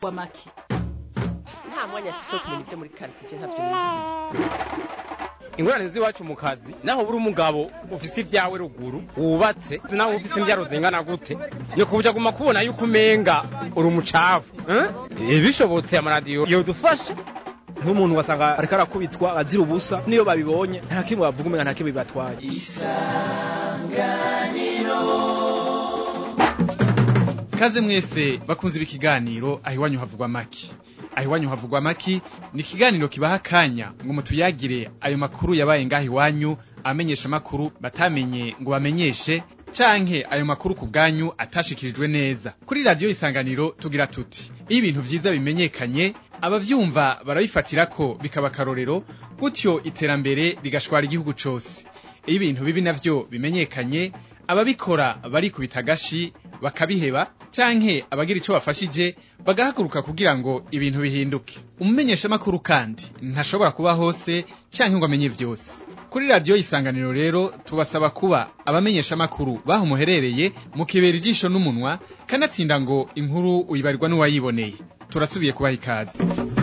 w'amaki nta mwanya afise wo kumenya ibyo muri karitsiye ntabyo ingorane z'iwacu mu kazi naho buri umugabo ufise ibyawe ruguru wubatse naho ufise imbyaro zingana gute ni kubuja guma kubona yuko umenga uri umucafu eh? bishobotse amaradiyo yodufasha nk'umuntu wasanga ariko arakubitwa azira ubusa niyo babibonye nta kimwe bavuga umenga nta kimwe bibatwaye Kaze mwese bakunze ibi kiganiro aho iwanyu havugwa maki aho iwanyu havugwa maki ni ikiganiro kibaha akanya ngo mutuyagire ayo makuru yabaye ngaho iwanyu amenyesha amakuru batamenye ngo bamenyeshe canke ayo makuru ku bwanyu atashikirijwe neza kuri radiyo isanganiro tugira tuti iyo ibintu vyiza bimenyekanye abavyumva barabifatira ko bikaba akarorero gutyo iterambere rigashwara igihugu cose iyo ibintu bibi navyo bimenyekanye ababikora barikubita agashi bakabiheba canke abagira ico bafashije bagahaguruka kugira ngo ibintu bihinduke umumenyeshamakuru kandi ntashobora kuba hose canke ngo amenye vyose kuri radiyo isanganiro rero tubasaba kuba abamenyeshamakuru baho muherereye mukibera ijisho n'umunwa kanatsinda ngo inkuru uyibarirwa n'uwayiboneye turasubiye kubaha ikaze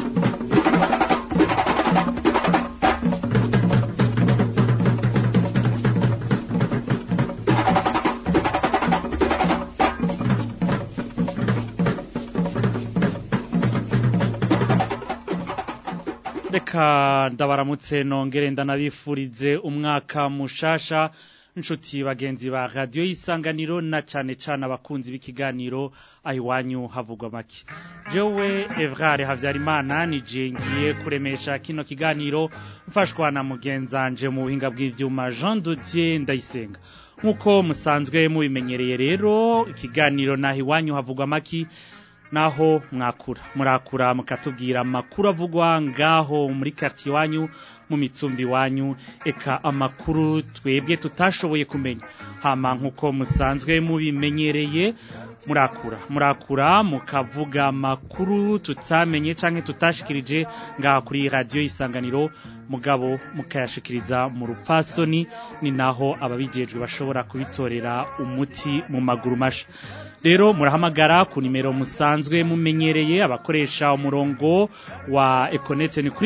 reka ndabaramutse nongere ndanabifurize umwaka mushasha inshuti bagenzi ba radiyo y'isanganiro na cane cane abakunzi b'ikiganiro aho iwanyu havugwa make jewe evrare havyarimana nije ngiye kuremesha kino kiganiro mfashwa na mugenzanje mu buhinga bw'ivyuma jean dodier ndayisenga nk'uko musanzwe mubimenyereye rero ikiganiro naho iwanyu havugwa make naho mwakura murakura mukatubwira amakuru avugwa ngaho muri quartier wanyu mu mitsumbi wanyu eka amakuru twebwe tutashoboye kumenya hama nkuko musanzwe mubimenyereye murakura murakura mukavuga amakuru tutamenye canke tutashikirije ngaha kuri radio isanganiro mugabo mukayashikiriza mu rupfasoni ni naho ababijejwe bashobora kubitorera umuti mu maguru masha rero murahamagara ku nimero musanzwe mumenyereye abakoresha umurongo wa Econete ni kuri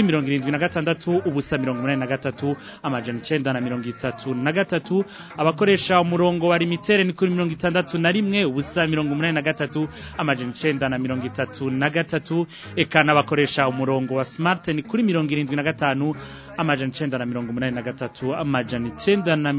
76 ubusa 83 amajana 9 na 33 abakoresha umurongo wa limitere ni kuri 61 ubusa 83 amajana 9 na 33 eka n'abakoresha umurongo wa smart ni kuri 75 amajana 9 na 83 amajana 9 na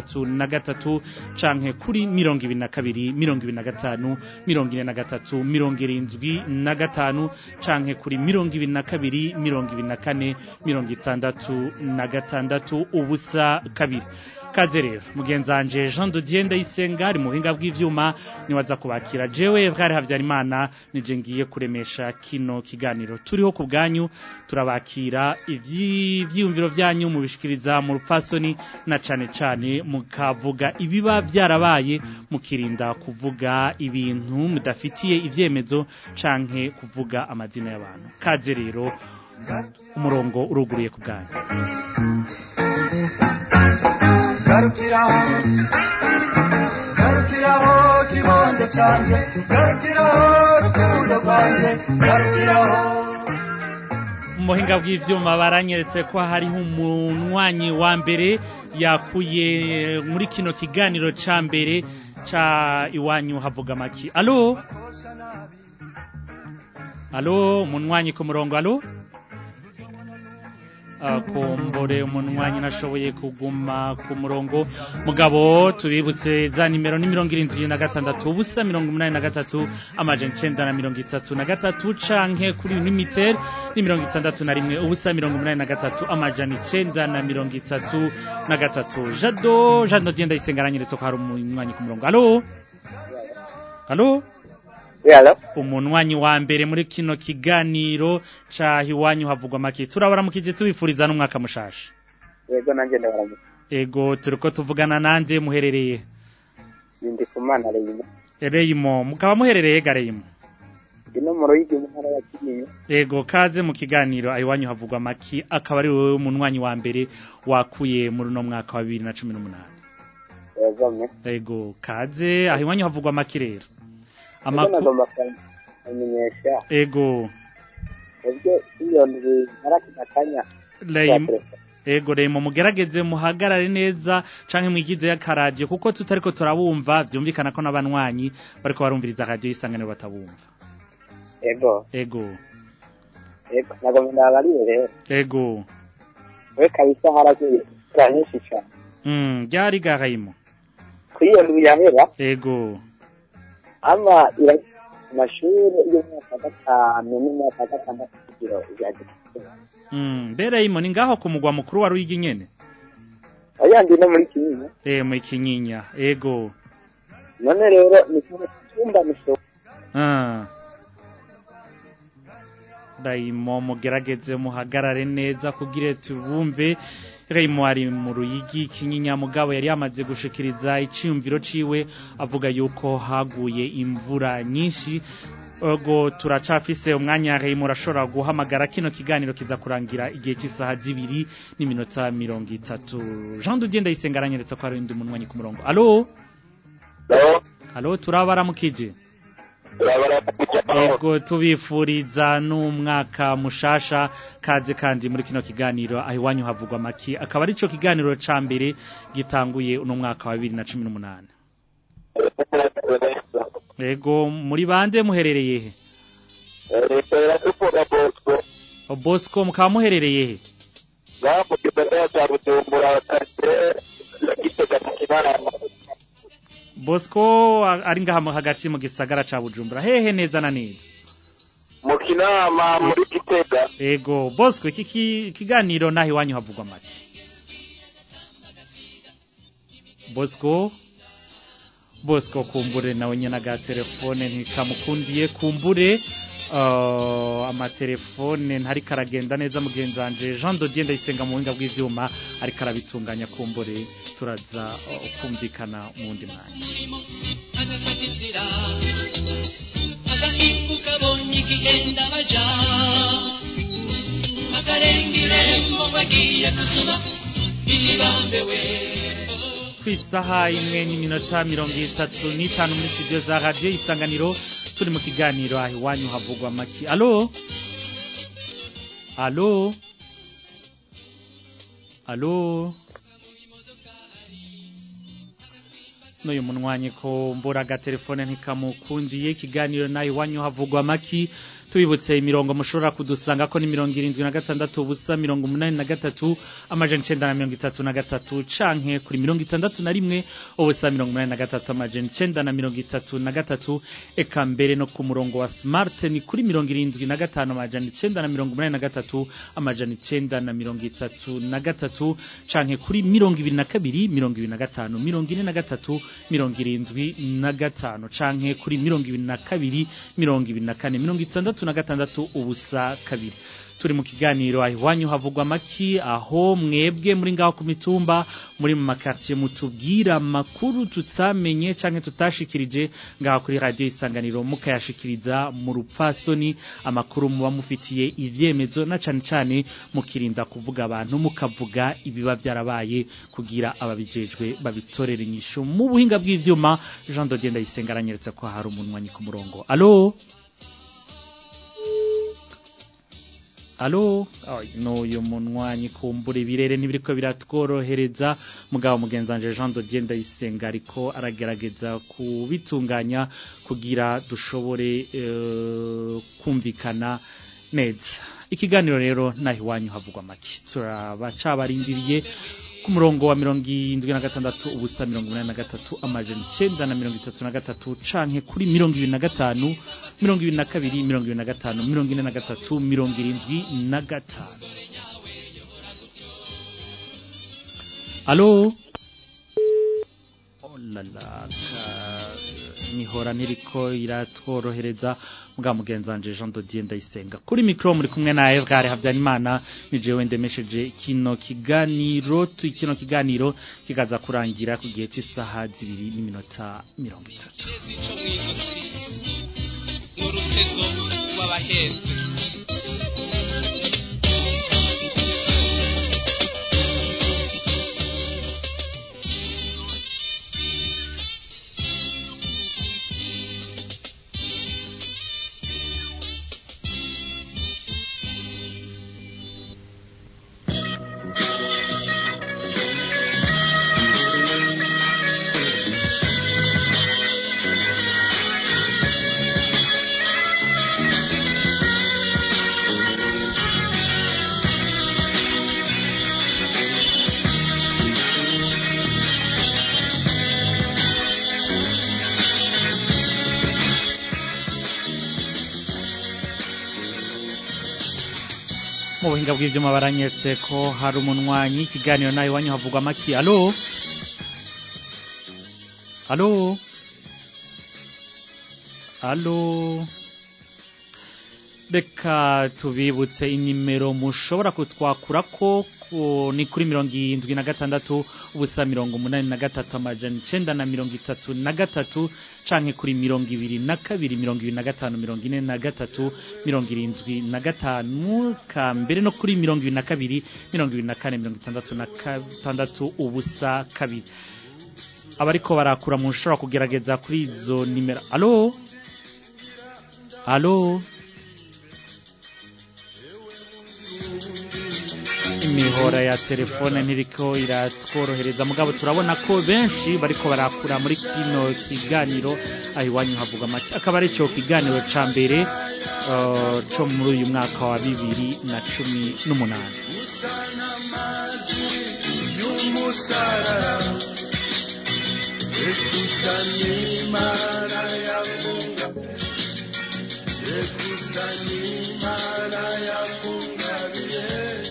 33 canke kuri 22 25 gatanu mirongo ine na gatatu mirongo irindwi na gatanu canke kuri mirongo ibiri na kabiri mirongo ibiri na kane mirongo itandatu na gatandatu ubusa kabiri kaze rero mugenzanje Jean de Dieu ndayisenga ari mu buhinga bw'ivyuma niwaza kubakira jewe bwari havyarimana nije ngiye kuremesha kino kiganiro turiho ku bwanyu turabakira ivyiyumviro vyanyu mubishikiriza mu rupfasoni na cane cane mukavuga ibiba byarabaye mukirinda kuvuga ibintu mudafitiye ivyemezo canke kuvuga amazina y'abantu kaze rero umurongo uruguruye ku bwanyu garukiraho garukiraho kibondo canje garukiraho rukundo rwanje garukiraho muhinga bw'ivyuma baranyeretse ko hariho umunywanyi wa mbere yakuye muri kino kiganiro ca mbere ca iwanyu havuga maki alo alo umunywanyi ku murongo alo kumbure umunwanyi nashoboye kuguma ku murongo mugabo tubibutse za nimero ni mirongo irindwi na gatandatu ubusa mirongo umunani na gatatu amajana icenda na mirongo itatu na gatatu canke kuri unimitel ni mirongo itandatu na rimwe ubusa mirongo umunani na gatatu amajana icenda na mirongo itatu na gatatu jado jado genda isenga aranyeretse ko hari umunywanyi ku murongo alo alo Yalo. umunwanyi wa mbere muri kino kiganiro ca iwanyu havugwa make turabaramukije tubifuriza n'umwaka mushasha Yego nanje ndabaramuka. ego turiko tuvugana nande muherereye Ndi kumana reyimo. Reyimo mukaba muherereye gareyimo Ino mu Ruyigi mu ntara ya Kinyinya. ego kaze mu kiganiro iwanyu havugwa maki akaba ari wowe umunwanyi wa mbere wakuye muri uno mwaka wa 2018 Yego me. ego kaze aho iwanyu havugwa maki rero Amakuru amakuru nagomba kwandika. kumenyesha ego ubwo iyo ndwi narakina akanya Raymond Ego remo mugerageze muhagarare neza canke mwigize y'akaradiyo kuko tutariko turabumva vyumvikana ko n'abanywanyi bariko barumviriza radio isanganiro batabumva. ego Ego, ego nagomba ndabariye rero ego. we kabisa haragiye imvura nyinshi cyane Mm, ryari ga Raymond. kuri iyo ndwi yahera Ego. ama ira amashuri y'umwaka wa gatanu n'umwaka wa gatandatu kugira ijya Mm, mbere Raymond ni ngaho ku mugwa mukuru wa Ruyigi nyene. ayandi no muri kinyinya Eh mu kinyinya. Ego. none rero ni kimwe cyumba misho Ah. Raymond mugerageze muhagarare neza kugira tubumve Raymond ari mu ruyigi kinyinya mugabo yari yamaze gushikiriza iciyumviro ciwe avuga yuko haguye imvura nyinshi Ogo turacafise umwanya Raymond arashobora guhamagara kino kiganiro kiza kurangira igihe cy'isaha zibiri n'iminota mirongo itatu Jean Didier Ndayisenga aranyeretse ko ari undi munwanyi ku murongo Allo Allo turabaramukije Ego tubifuriza n'umwaka mushasha kaze kandi muri kino kiganiro aho iwanyu havugwa maki akaba ari cyo kiganiro ca mbere gitanguye uno mwaka wa 2018 Ego muri bande muherereye he O Bosco mukaba muherereye he Bosco a- ari ngaha mu hagati mu gisagara ca Bujumbura hehe neza na neza mu kinama muri gitega Ego Bosco iki ki- kiganiro naho iwanyu havugwa maki Bosco Bosco kumbure nawe nyene aga telefone ntikamukundiye kumbure uh, amatelefone ntari karagenda neza mugenzi wanje Jean Dodier ndayisenga mu buhinga bw'ivyuma ariko arabitunganya kumbure turaza uh, kumvikana mu wundi mwanya agahinduka bonye igihenda baja akarenga irembo bagiye gusoma ntibambewe kwisaha imwe n'iminota mirongo itatu n'itanu muri studio za radio isanganiro turi mu kiganiro aho iwanyu havugwa maki alo alo alo n'uyu munwanyi ko mbura agatelefone ntikamukundiye ikiganiro naho iwanyu havugwa maki tubibutse imirongo mushobora kudusanga ko ni mirongo irindwi na gatandatu ubusa mirongo umunani na gatatu amajana icenda na mirongo itatu na gatatu canke kuri mirongo itandatu na rimwe ubusa mirongo umunani na gatatu amajana icenda na mirongo itatu na gatatu eka mbere no ku murongo wa smart ni kuri mirongo irindwi na gatanu amajana icenda na mirongo umunani na gatatu amajana icenda na mirongo itatu na gatatu canke kuri mirongo ibiri na kabiri mirongo ibiri na gatanu mirongo ine na gatatu mirongo irindwi na gatanu canke kuri mirongo ibiri na kabiri mirongo ibiri na kane mirongo itandatu na gatandatu ubusa kabiri turi mu kiganiro aho iwanyu havugwa maki aho mwebwe muri ngaho ku mitumba muri mu makartier mutubwira amakuru tutamenye canke tutashikirije ngaho kuri radio isanganiro mukayashikiriza mu rupfasoni amakuru muba mufitiye ivyemezo na cane cane mukirinda kuvuga abantu mukavuga ibiba vyarabaye kugira ababijejwe babitorere inyishu mu buhinga bw'ivyuma Jean Dodier Ndayisenga aranyeretse ko hari umunwanyi ku murongo allo Alo, Ay, n'uyu munwanyi kumbura ibirere ntibiriko biratworohereza mugabo mugenzanje Jean Dodier Ndayisenga ariko aragerageza kubitunganya kugira dushobore eh, kumvikana neza. Ikiganiro rero naho iwanyu havugwa make. Turabacabarindiriye ku murongo wa mirongo indwi na gatandatu ubusa mirongo umunani na gatatu amajana icenda na mirongo itatu na gatatu canke kuri mirongo ibiri na gatanu mirongo ibiri na kabiri mirongo ibiri na gatanu mirongo ine na gatatu mirongo irindwi na gatanu alo olala nihora ntiriko iratworohereza mbwa mugenzanje Jean Dodier Ndayisenga kuri mikro muri kumwe na Evgare Havyanimana ni jewe ndemesheje kino kiganiro tu- kino kiganiro kikaza kurangira ku gihe cy'isaha zibiri n'iminota mirongo itatu ico mw'izosi n'urutezo rw'abahenze mu buhinga bw'ivyuma baranyetse ko hari umunwanyi ikiganiro nawe iwanyu havugwa maki alo alo alo reka tubibutse inimero mushobora kutwakurako ku- ni kuri mirongo irindwi na gatandatu ubusa mirongo umunani na gatatu amajana icenda na mirongo itatu na gatatu canke kuri mirongo ibiri na kabiri mirongo ibiri na gatanu mirongo ine na gatatu mirongo irindwi na gatanu ka mbere no kuri mirongo ibiri na kabiri mirongo ibiri na kane mirongo itandatu na gatandatu ubusa kabiri abariko barakura mushobora kugerageza kuri izo nimero alo alo imihora ya telefone ntiriko iratworohereza mugabo turabona ko benshi bariko barakura muri kino kiganiro aho iwanyu havuga make akaba ari cyo kiganiro ca mbere uh, co muri uyu mwaka wa bibiri na cumi n'umunani y'umusarara ekusanimana yakunga ekusanimana yakungabiye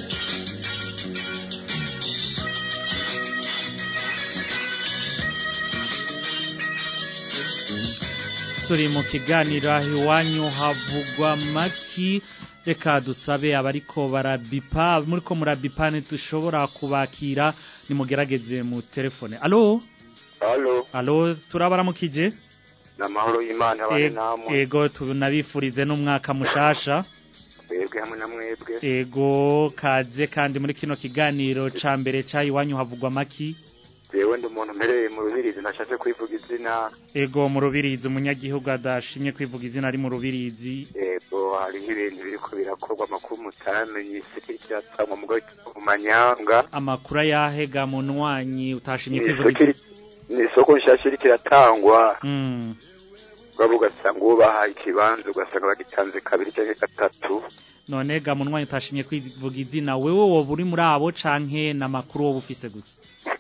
turi mu kiganiro aho iwanyu havugwa maki reka dusabe abariko barabipa muriko murabipa ntidushobora kubakira nimugerageze mu telefone alo halo alo turabaramukije ni amahoro y'imana abane E- namwe ego tunabifurize n'umwaka mushasha twebwe hamwe na mwebwe ego kaze kandi muri kino kiganiro ca mbere ca iwanyu havugwa maki jewe ndi umuntu mpereye mu rubirizi ntashatse kwivuga izina ego mu rubirizi umunyagihugu adashimye kwivuga izina ari mu rubirizi yego hariho ibintu biriko birakorwa amakuru mutamenye isi kiratangwa mu mu manyanga amakuru ayahega mu nwanyi utashimye Ni kwivuga isoko izina iri- ni isoko nshasha iriko iratangwa Mm. ugabo ugasanga uwo bahaye ikibanza ugasanga bagitanze kabiri canke gatatu none ga mu nwanyi utashimye kwivuga izina wewe woba uri muri abo canke n'amakuru woba ufise gusa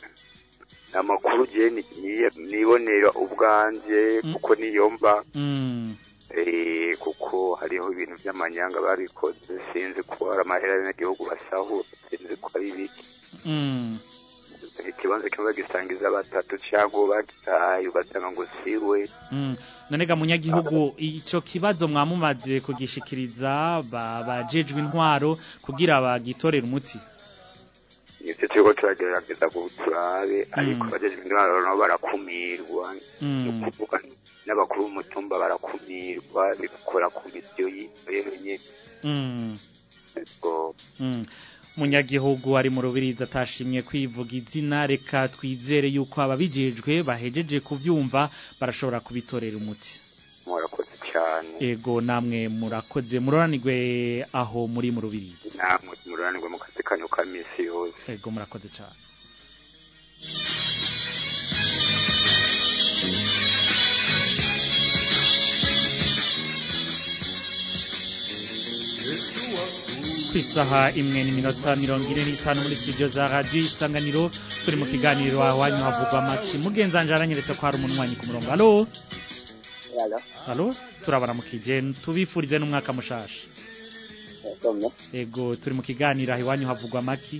amakuru je ni- ni- nibonera ubwanje kuko niyo mba Mm. Eh, kuko hariho ibintu by'amanyanga babikoze sinzi ko hari amahera y'abanyagihugu basahura sinzi ko ari ibiki Mm. ikibanza kimwe bagisangiza batatu cyangwa uwo bagitaye ugasanga ngo siwe Mm. none ga munyagihugu ico kibazo mwamumaze kugishikiriza ba- bajejwe intwaro kugira bagitorere umuti nivyo turiko turagerageza ngo turabe ariko Mm. abajejwe intwaro nabo barakumirwa Mm. ni ukuvuga n'abakuru b'umutumba barakumirwa bigakora ku misiyo y'ibenye Mm. ubwo Mm. munyagihugu ari mu rubirizi atashimye kwivuga izina reka twizere yuko ababijejwe bahejeje kuvyumva barashobora kubitorera umuti murakoze cyane ego namwe murakoze muroranirwe aho muri mu rubirizi namwe mururanirwa mu kazi kanyu ka misi yose ego murakoze cyane ku isaha imwe n'iminota mirongo ine n'itanu muri studio za radiyo isanganiro turi mu kiganiro awanyu havugwa amaki mugenzanje aranyeretse ko hari umunwanyi ku murongo alo Yalo, alo turabaramukije tubifurize n'umwaka mushasha yasomye. ego turi mu kiganiro aho iwanyu havugwa amaki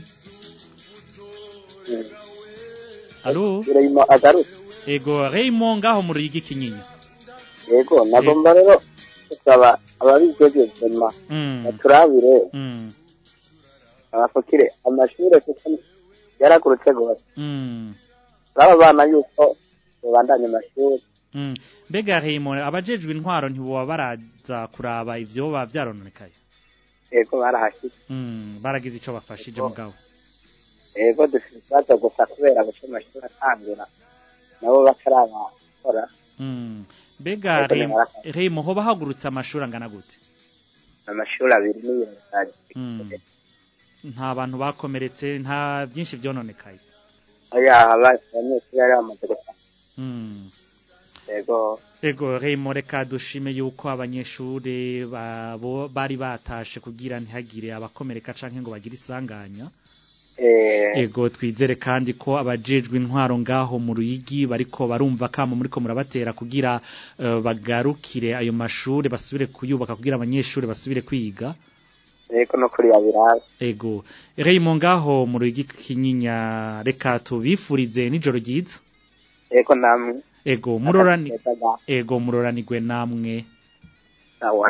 Mm. alo Birayimo agarutse. ego Raymond ngaho mu ruyigi kinyinya Yego, nagomba rero gusaba ababijejwe vema Mm. baturabire Mm. abafukire amashure kuko yaragurutse gose. Mm. Baba bana yuko babandanya amashuri. Mm. mbega Raymond abajejwe intwaro ntiboba baraza kuraba ivyo baba vyarononekaye Yego barahashitse. Mm. baragize ico bafashije mugabo Yego dufite ikibazo gusa kubera guca amashuri atangura. Nabo batarabakora. Mm. mbega Yego, Raym- nimara- Raymond hoba hagurutse amashuri angana gute Amashuri abiri n'ibintu bitanu. Mm. nta bantu bakomeretse nta byinshi vyononekaye Oya, aba- abanyeshuri bari bamaze gusa. Mm. Yego. Ego Remo reka dushime yuko abanyeshure babo bari batashe kugira ntihagire abakomereka canke ngo bagire isanganya Eh, Ego twizere kandi ko abajejwe intwaro ngaho mu ruyigi bariko barumva kamo muriko murabatera kugira eh, bagarukire ayo mashure basubire kuyubaka kugira abanyeshure basubire kwiga Eko no kuri yabirazi. ego Raymond ngaho mu rugi kinyinya reka tubifurize nijoro ryiza Eko namwe. ego murorani Ego. ego muroranigwe namwe Sawa.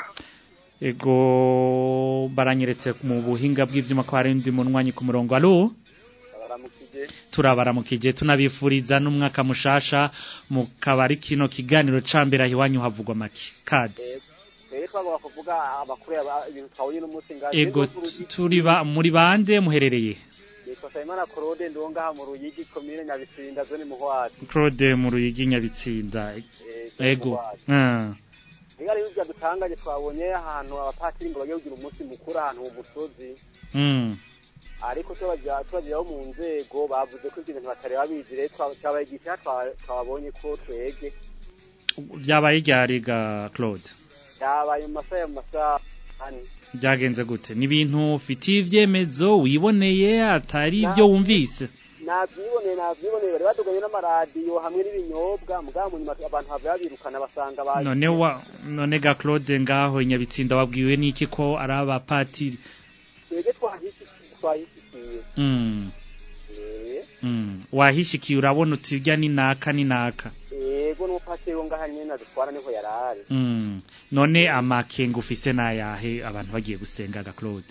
ego baranyeretse mu buhinga bw'ivyuma ko hari undi munwanyi ku murongo alo turabaramukije tunabifuriza n'umwaka mushasha mu kabari kino kiganiro ca mbere aho iwanyu havugwa make kazi rero twagomba kuvuga amakuru yaba- ibintu twahuye n'umunsi ngaho ego t- turi ba muri bande muherereye yitwa Sayimana Claude ndi wo ngaha mu Ruyigi komine Nyabitsinda zone Muhwati Claude mu ruyigi nyabitsinda ego ah Niga rero ibyo dutangaje twabonye ahantu abapatiri ngo bagiye kugira umunsi mukuru ahantu mu musozi mm ariko tubagira tubagiraho mu nzego bavuze ko ibyo bintu batari babizi rero twa- twabayigisha twa- twabonye ko twege byabaye ryariga Claude yabaye mu masaha ya mu masaha ane byagenze gute ni ibintu ufitiye ivyemezo wiboneye atari ibyo wumvise nabyiboneye nabyiboneye bari baduganye n'amaradiyo hamwe n'ibinyobwa mugabo mu nyuma abantu bava babirukana basanga baje none wa none ga Claude ngaho inyabitsinda wabwiwe n'iki ko ari abapatiri twebwe twahishyikiye twahishyikiye mm. Eh, mm. wahishikiye urabona uti urya ni naka ni naka yego n'umupatiri wo ngaha nyene adutwara niho yarari mm. none amakenga ufise nayahe abantu bagiye gusenga ga Claude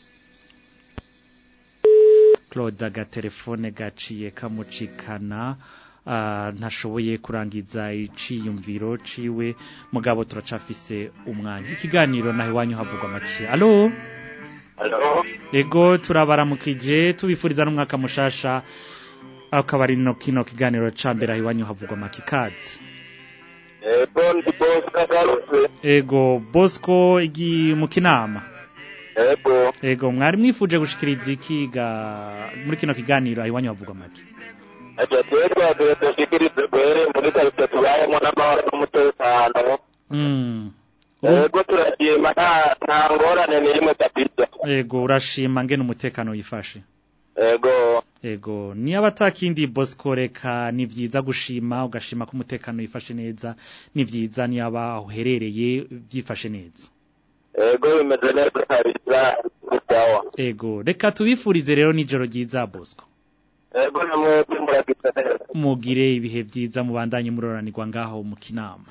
Claude agatelefone gaciye kamucikana ah, ntashoboye kurangiza iciyumviro ciwe mugabo turacafise umwanya ikiganiro naho iwanyu havugwa make alo Halo. ego turabaramukije tubifuriza n'umwaka mushasha akaba ari no kino kiganiro ca mbere aho iwanyu havugwa make kazi Ego ndi boss kagarutse. ego Bosco igi mu kinama Ego. ego mwari mwifuje gushikiriza ikiga muri kino kiganiro aho iwanyu havugwa make Acha twebwe dushikirize kwere muri karite tubayemo n'amahoro n'umutekano. mm. Ego turashima nta nta ngorane n'imwe kabisa. ego urashima ngene umutekano wifashe Ego. ego niba atakindi Bosco reka ni vyiza gushima ugashima ko umutekano wifashe neza ni vyiza niba uherereye byifashe neza Ego bimeze neza kabisa. Sawa. ego reka tubifurize rero nijoro ryiza Bosco Ego namwe muragize neza. mugire ibihe vyiza mubandanye muroranirwa ngaho mu kinama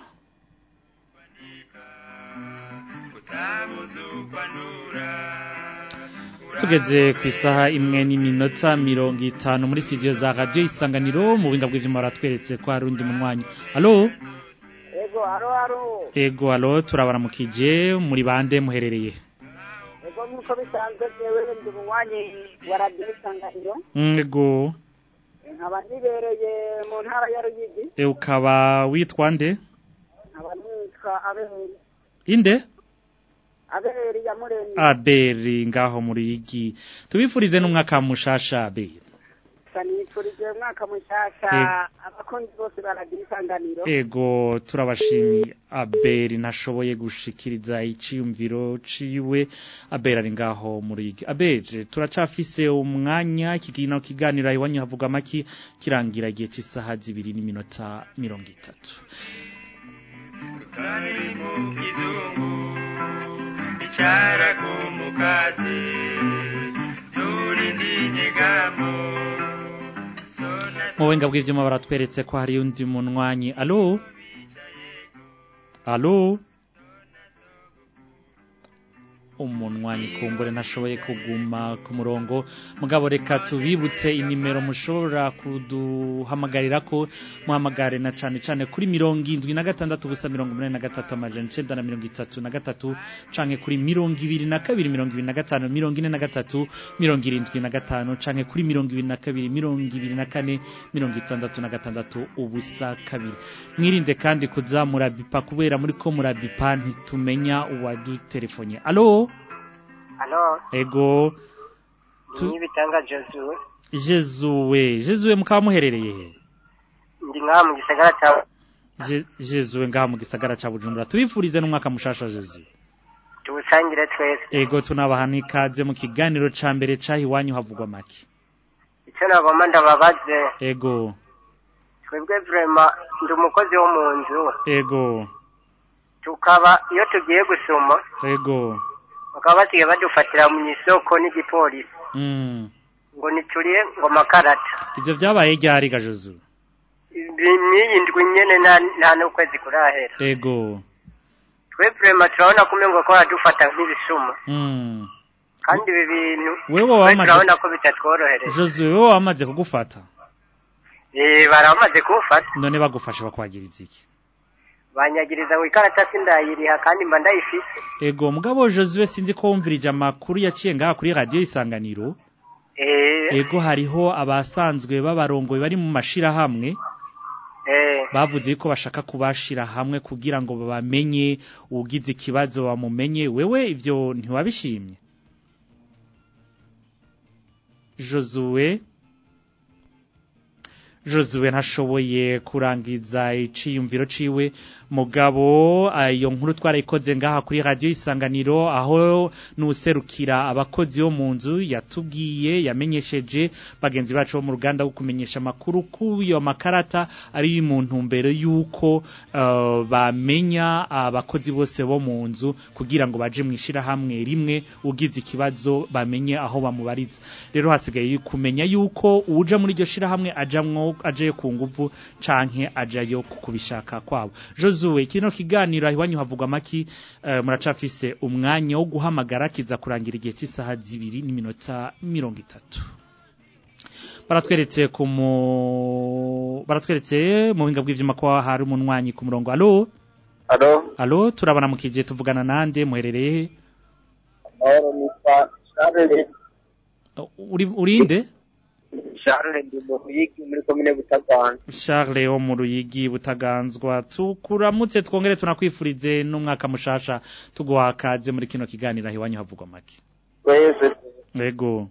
tugeze ku isaha imwe n'iminota mirongo itanu muri studio za radio isanganiro mu buhinga bw'ivyuma baratweretse ko hari undi munywanyi alo ego aro aro ego alo turabaramukije muri bande muherereye ego nk'uko bisanzwe jewe ndi umunywanyi wa radiyo isanganiro Mm, ego nkaba nibereye mu ntara ya ruyigi e, ukaba witwa nde nkaba nitwa aberi inde aberi ya muremyi aberi ngaho muri igi tubifurize n'umwaka mushasha aberi nifurije umwaka mushasha Ego. abakunzi bose ba radiyo isanganiro ego turabashimiye aberi ntashoboye gushikiriza iciyumviro ciwe aberi ari ngaho muri igi aberi turacafise umwanya kigino kiganiro iwanyu havuga maki kirangira igihe cy'isaha zibiri n'iminota mirongo itatu icara ku mukazi turindi nyegamo mu buhinga bw'ivyuma baratweretse ko hari undi munwanyi alo alo umunwanyi kumbure ntashoboye kuguma ku murongo mugabo reka tubibutse inimero mushobora kuduhamagarira ko muhamagare na cane cane kuri mirongo indwi na gatandatu ubusa mirongo umunani na gatatu amajana icenda na mirongo itatu na gatatu canke kuri mirongo ibiri na kabiri mirongo ibiri na gatanu mirongo ine na gatatu mirongo irindwi na gatanu canke kuri mirongo ibiri na kabiri mirongo ibiri na kane mirongo itandatu na gatandatu ubusa kabiri mwirinde kandi kuza murabipa kubera muri ko murabipa ntitumenya uwadutelefone alo alo ego Tu- nibitanga josuwe jezuwe jezuwe mukaba muherereye he ndi ngaha mu gisagara cya Je- jezuwe ngaha mu gisagara ca bujumbura tubifurize n'umwaka mushasha jezuwe tuwusangire twese ego tunabaha n'ikaze mu kiganiro ca mbere caha iwanyu havugwa make icyo nagomba ndababaze ego twebwe vrema ndi umukozi wo mu nzu ego tukaba iyo tugiye gusoma ego bakaba basigaye badufatira mu isoko n'igipolisi Mm. ngo nituriye ngo makarata Ivyo vyabaye ryari gajuzu? Ibi- n'iyi ndwi nyene nta- nta n'ukwezi kurahera Ego. twe vrema turabona kumwe ngo ko baradufata nk'ibisuma Mm. kandi ibi bintu Wewe twe wamaze turabona ko bitatworohereje Jozu wewe wamaze kugufata? Eh, baramaze kumfata None bagufashe bakwagiriza iki? banyagiriza ngo ikarata sindayiriha kandi mba ndayifise Ego mugabo Josue sinzi ko wumvirije amakuru yaciye ngaha kuri radio isanganiro. eh Ego hariho abasanzwe b'abarongoye bari mu mashirahamwe eh bavuze ko bashaka kubashira hamwe kugira ngo bamenye ugize ikibazo bamumenye wewe ivyo ntiwabishimye Josue Josue ntashoboye kurangiza iciyumviro ciwe mugabo iyo nkuru twarayikoze ngaha kuri radio isanganiro aho nuserukira abakozi bo mu nzu yatubwiye yamenyesheje bagenzi bacu bo mu ruganda wo kumenyesha makuru kuyo makarata ari mu ntumbero yuko uh, bamenya abakozi bose bo mu nzu kugira ngo baje mwishira hamwe rimwe ugize ikibazo bamenye aho bamubariza rero hasigaye kumenya yuko uja muri iryo shira hamwe ajamwo aje ku nguvu canke ajayo kubishaka kwabo Josue kino kiganiro ahiwanyu havugwa maki uh, muracafise umwanya wo guhamagara kiza kurangira igihe cy'isaha zibiri n'iminota mirongo itatu baratweretse ku mu baratweretse mu buhinga bw'ivyuma ko hari umunwanyi ku murongo allo Alo, allo turabana mu kije tuvugana nande muherereye he mahoro nitwa Charles, uri urinde Charles ndi mu Ruyigi muri komine Butaganzwa. Charles wo mu Ruyigi butaganzwa tukuramutse twongere tunakwifurize n'umwaka mushasha tuguha kaze muri kino kiganiro ahiwanyu havugwa make Wese Yego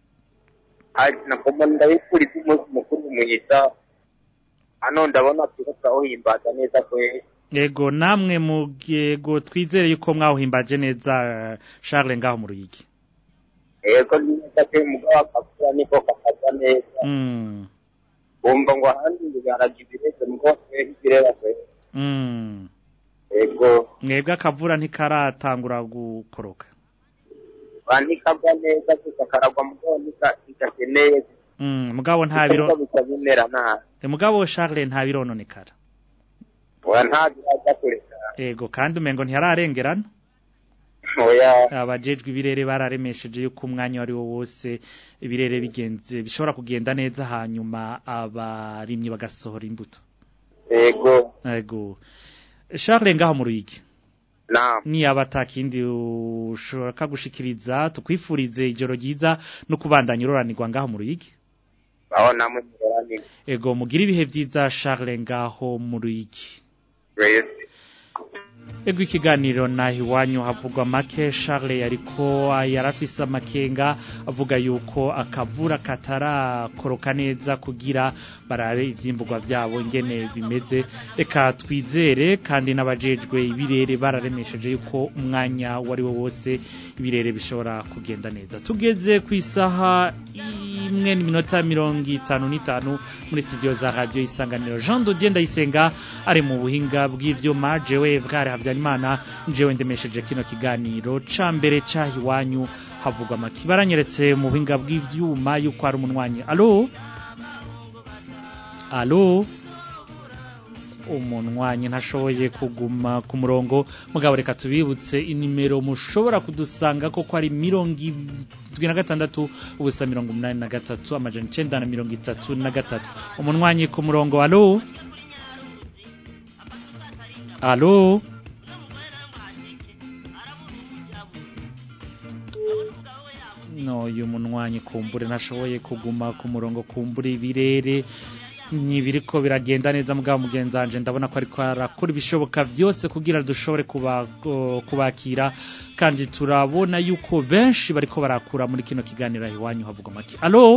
ari nakoma ndabifuriza umunsi mukuru mwiza. Hano ndabona turiko turawuhimbaza neza kwe. Yego namwe mu yego twizere yuko mwawuhimbaje neza eh, Charles ngaho mu Ruyigi Yego neza pe mugabo akakura niko kakaza neza. Mm Bumva ngo ahandi bigaraga ibireze mugo twe ibirera kwe. mm Yego mwebwe akavura ntikaratangura gukoroka bandikagwa neza gusa karagwa mugo nika kidakeneye. Mm mugabo nta biro bikabimera nabi. Eh, mugabo Charles nta birononekara Oya nta biraza kureka. Ego kandi umengo ntiyararengerana Oya abajejwe ibirere bararemesheje yuko umwanya wari wo wose ibirere bigenze bishobora kugenda neza hanyuma abarimyi bagasohora imbuto Yego Ego Charles ngaho mu Ruyigi Naam. ni abatakindi ushobora gushikiriza tukwifurize ijoro ryiza no kubandanya uroranirwa ngaho mu Ruyigi aho namwe murorani Ego mugira ibihe vyiza Charles ngaho mu Ruyigi Wese Ego ikiganiro nahi wanyu havugwa make Charles yariko yarafise amakenga avuga yuko akavura katarakoroka neza kugira barabe ivyimburwa vyabo ingene bimeze reka twizere kandi n'abajejwe ibirere bararemesheje yuko umwanya wari wo wose ibirere bishobora kugenda neza tugeze ku isaha imwe n'iminota mirongo itanu n'itanu muri studio za radio isanganiro Jean Dodier Ndayisenga ari mu buhinga bw'ivyuma jewe Evgare Havyanimana jewe ndemesheje kino kiganiro ca mbere ca hiwanyu havugwa maki baranyeretse mu buhinga bw'ivyuma yuko ari umunwanyi allo allo umunwanyi ntashoboye kuguma ku murongo mugabo reka tubibutse inimero mushobora kudusanga ko ari mirongo indwi na gatandatu ubusa mirongo umunani na gatatu amajana icenda na mirongo itatu na gatatu umunwanyi ku murongo alo alo no uyu munwanyi kumbure ntashoboye kuguma ku murongo kumbure ibirere ntibiriko biragenda neza mugabo mugenzi wanje ndabona ko ariko arakora ibishoboka byose kugira dushobore kuba- kubakira kandi turabona yuko benshi bariko barakura muri kino kiganiro aho iwanyu havuga make alo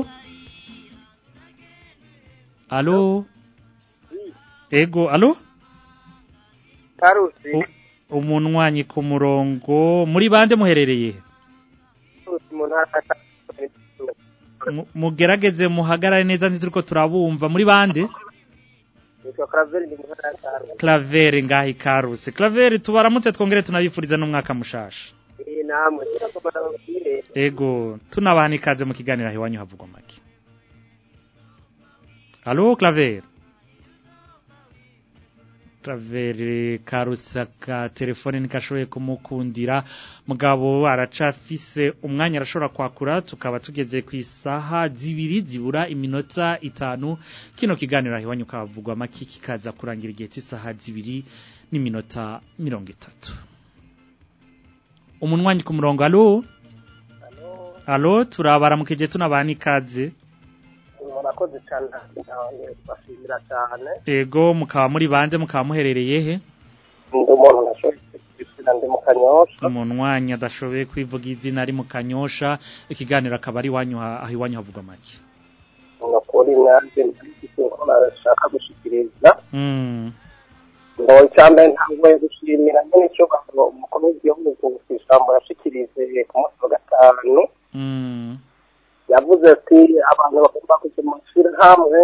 alo ego alo Karusi U- umunwanyi ku murongo muri bande muherereye mu ntara ya Mu- mugerageze muhagarare neza ntituriko turabumva muri bande Nitwa Claver ndi mu ntara ya Karusi Claver ngahi karuse Claver tubaramutse twongere tunabifuriza n'umwaka mushasha Eh, namwe kiragomba nababwire ego tunabana ikaze mu kiganiro aho iwanyu havugwa make Halo Claver Claver karusaka telefone nikashoboye kumukundira mugabo aracafise umwanya arashobora kwakura tukaba tugeze ku isaha zibiri zibura iminota itanu kino kiganiro aho iwanyu kavugwa make kikaza kurangira igihe cy'isaha zibiri n'iminota mirongo itatu umunwanyi ku murongo alo alo turabaramukije tunabana ikaze murakoze cyane bashimira cyane ego mukaba muri bande mukaba muherereye he ndi umuntu nashoboye kwishyura ndi mu kanyosha umunwanyi adashoboye kwivuga izina ari mu kanyosha ikiganiro akaba ari iwanyu ha- aho iwanyu havugwa make ni ukuri nanjye ndabifite ko nashaka gushyikiriza Mm, ngo icyambere ntabwo gushimira nyine icyubahiro umukuru w'igihugu ku ijambo yashikirije ku munsi wa gatanu mm, yavuze ati abantu bagomba kujya mu ishyirahamwe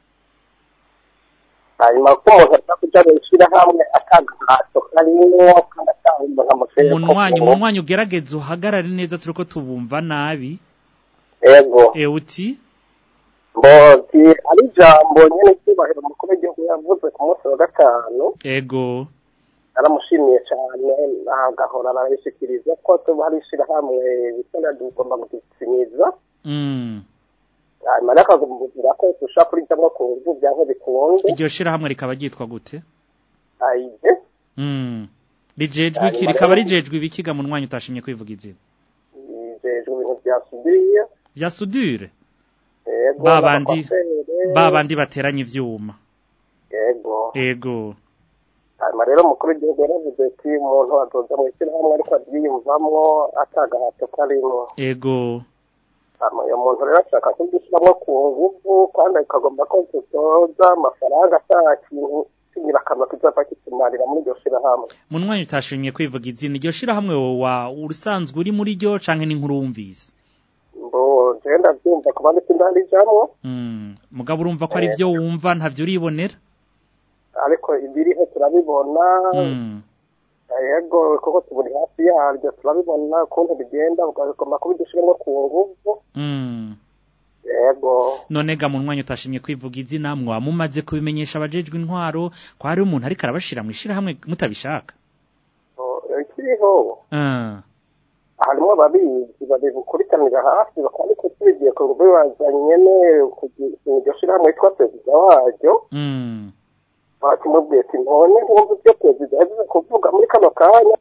hanyuma ko umuntu ajya kujya mu ishyirahamwe atagahato karimo kandi atanga umuntu amuseye umunwanyi umunwanyi ugerageze uhagarare neza turiko tubumva nabi yego e uti mbozi ari ijambo nyine icyubahiro umukuru w'igihugu yavuze ku munsi wa gatanu ego naramushimiye cyane agahora arabishyikiriza ko tuba hari ishyirahamwe bisana tugomba gusinyiza mm. hanyuma rero akagumvira ko dushobora kurijyamo ku buryo byanke bikunze iryo shirahamwe rikaba ryitwa gute ayije mm. rijejwe iki Hanyuma rikaba rero- rijejwe ibikiga munwanyi utashimye kwivuga izina yijejwe ibintu bya sudiriya vya sudure yego babandi n'amakwafere, babandi bateranya ivyuma yego ego hanyuma rero umukuru w'igihugu yaravuze ati umuntu azoza mu ishyirahamwe ariko aryiyumvamo atagahato karimo ego hanyuma uyu muntu rero ashaka kugishyiramo ku nguvu kandi akagomba ko dutoza amafaranga ata kintu cy'ingirakamaro kizava kitumarira muri iryo shyirahamwe munwanyi utashimye kwivuga izina iryo shirahamwe wa urusanzwe uri muri ryo canke n'inkuru wumvise mbo jewe ndabyumva ku bandi sindarijamwo mm. mugabo urumva ko ari byo wumva ntavyo uribonera ariko ibiriho turabibona mm. yego kuko tuburi hafi yaryo turabibona ukuntu bigenda ukagomba kubidushyiramo ku nguvu Mm. yego none ga munwanyi utashimye kwivuga izina mwaba mumaze kubimenyesha abajejwe intwaro ko hari umuntu ariko arabashira mu ishirahamwe mutabishaka So, ikiriho Ah, harimo ababizi babikurikiranira hafi bakaba ariko tubigiye ku nguvu bazanye nyene kugira iryo shyirahamwe yitwa perezida waryo mm. bakimubwiye ati ntone nkumva ibyo perezida yavuze kuvuga muri kano kanya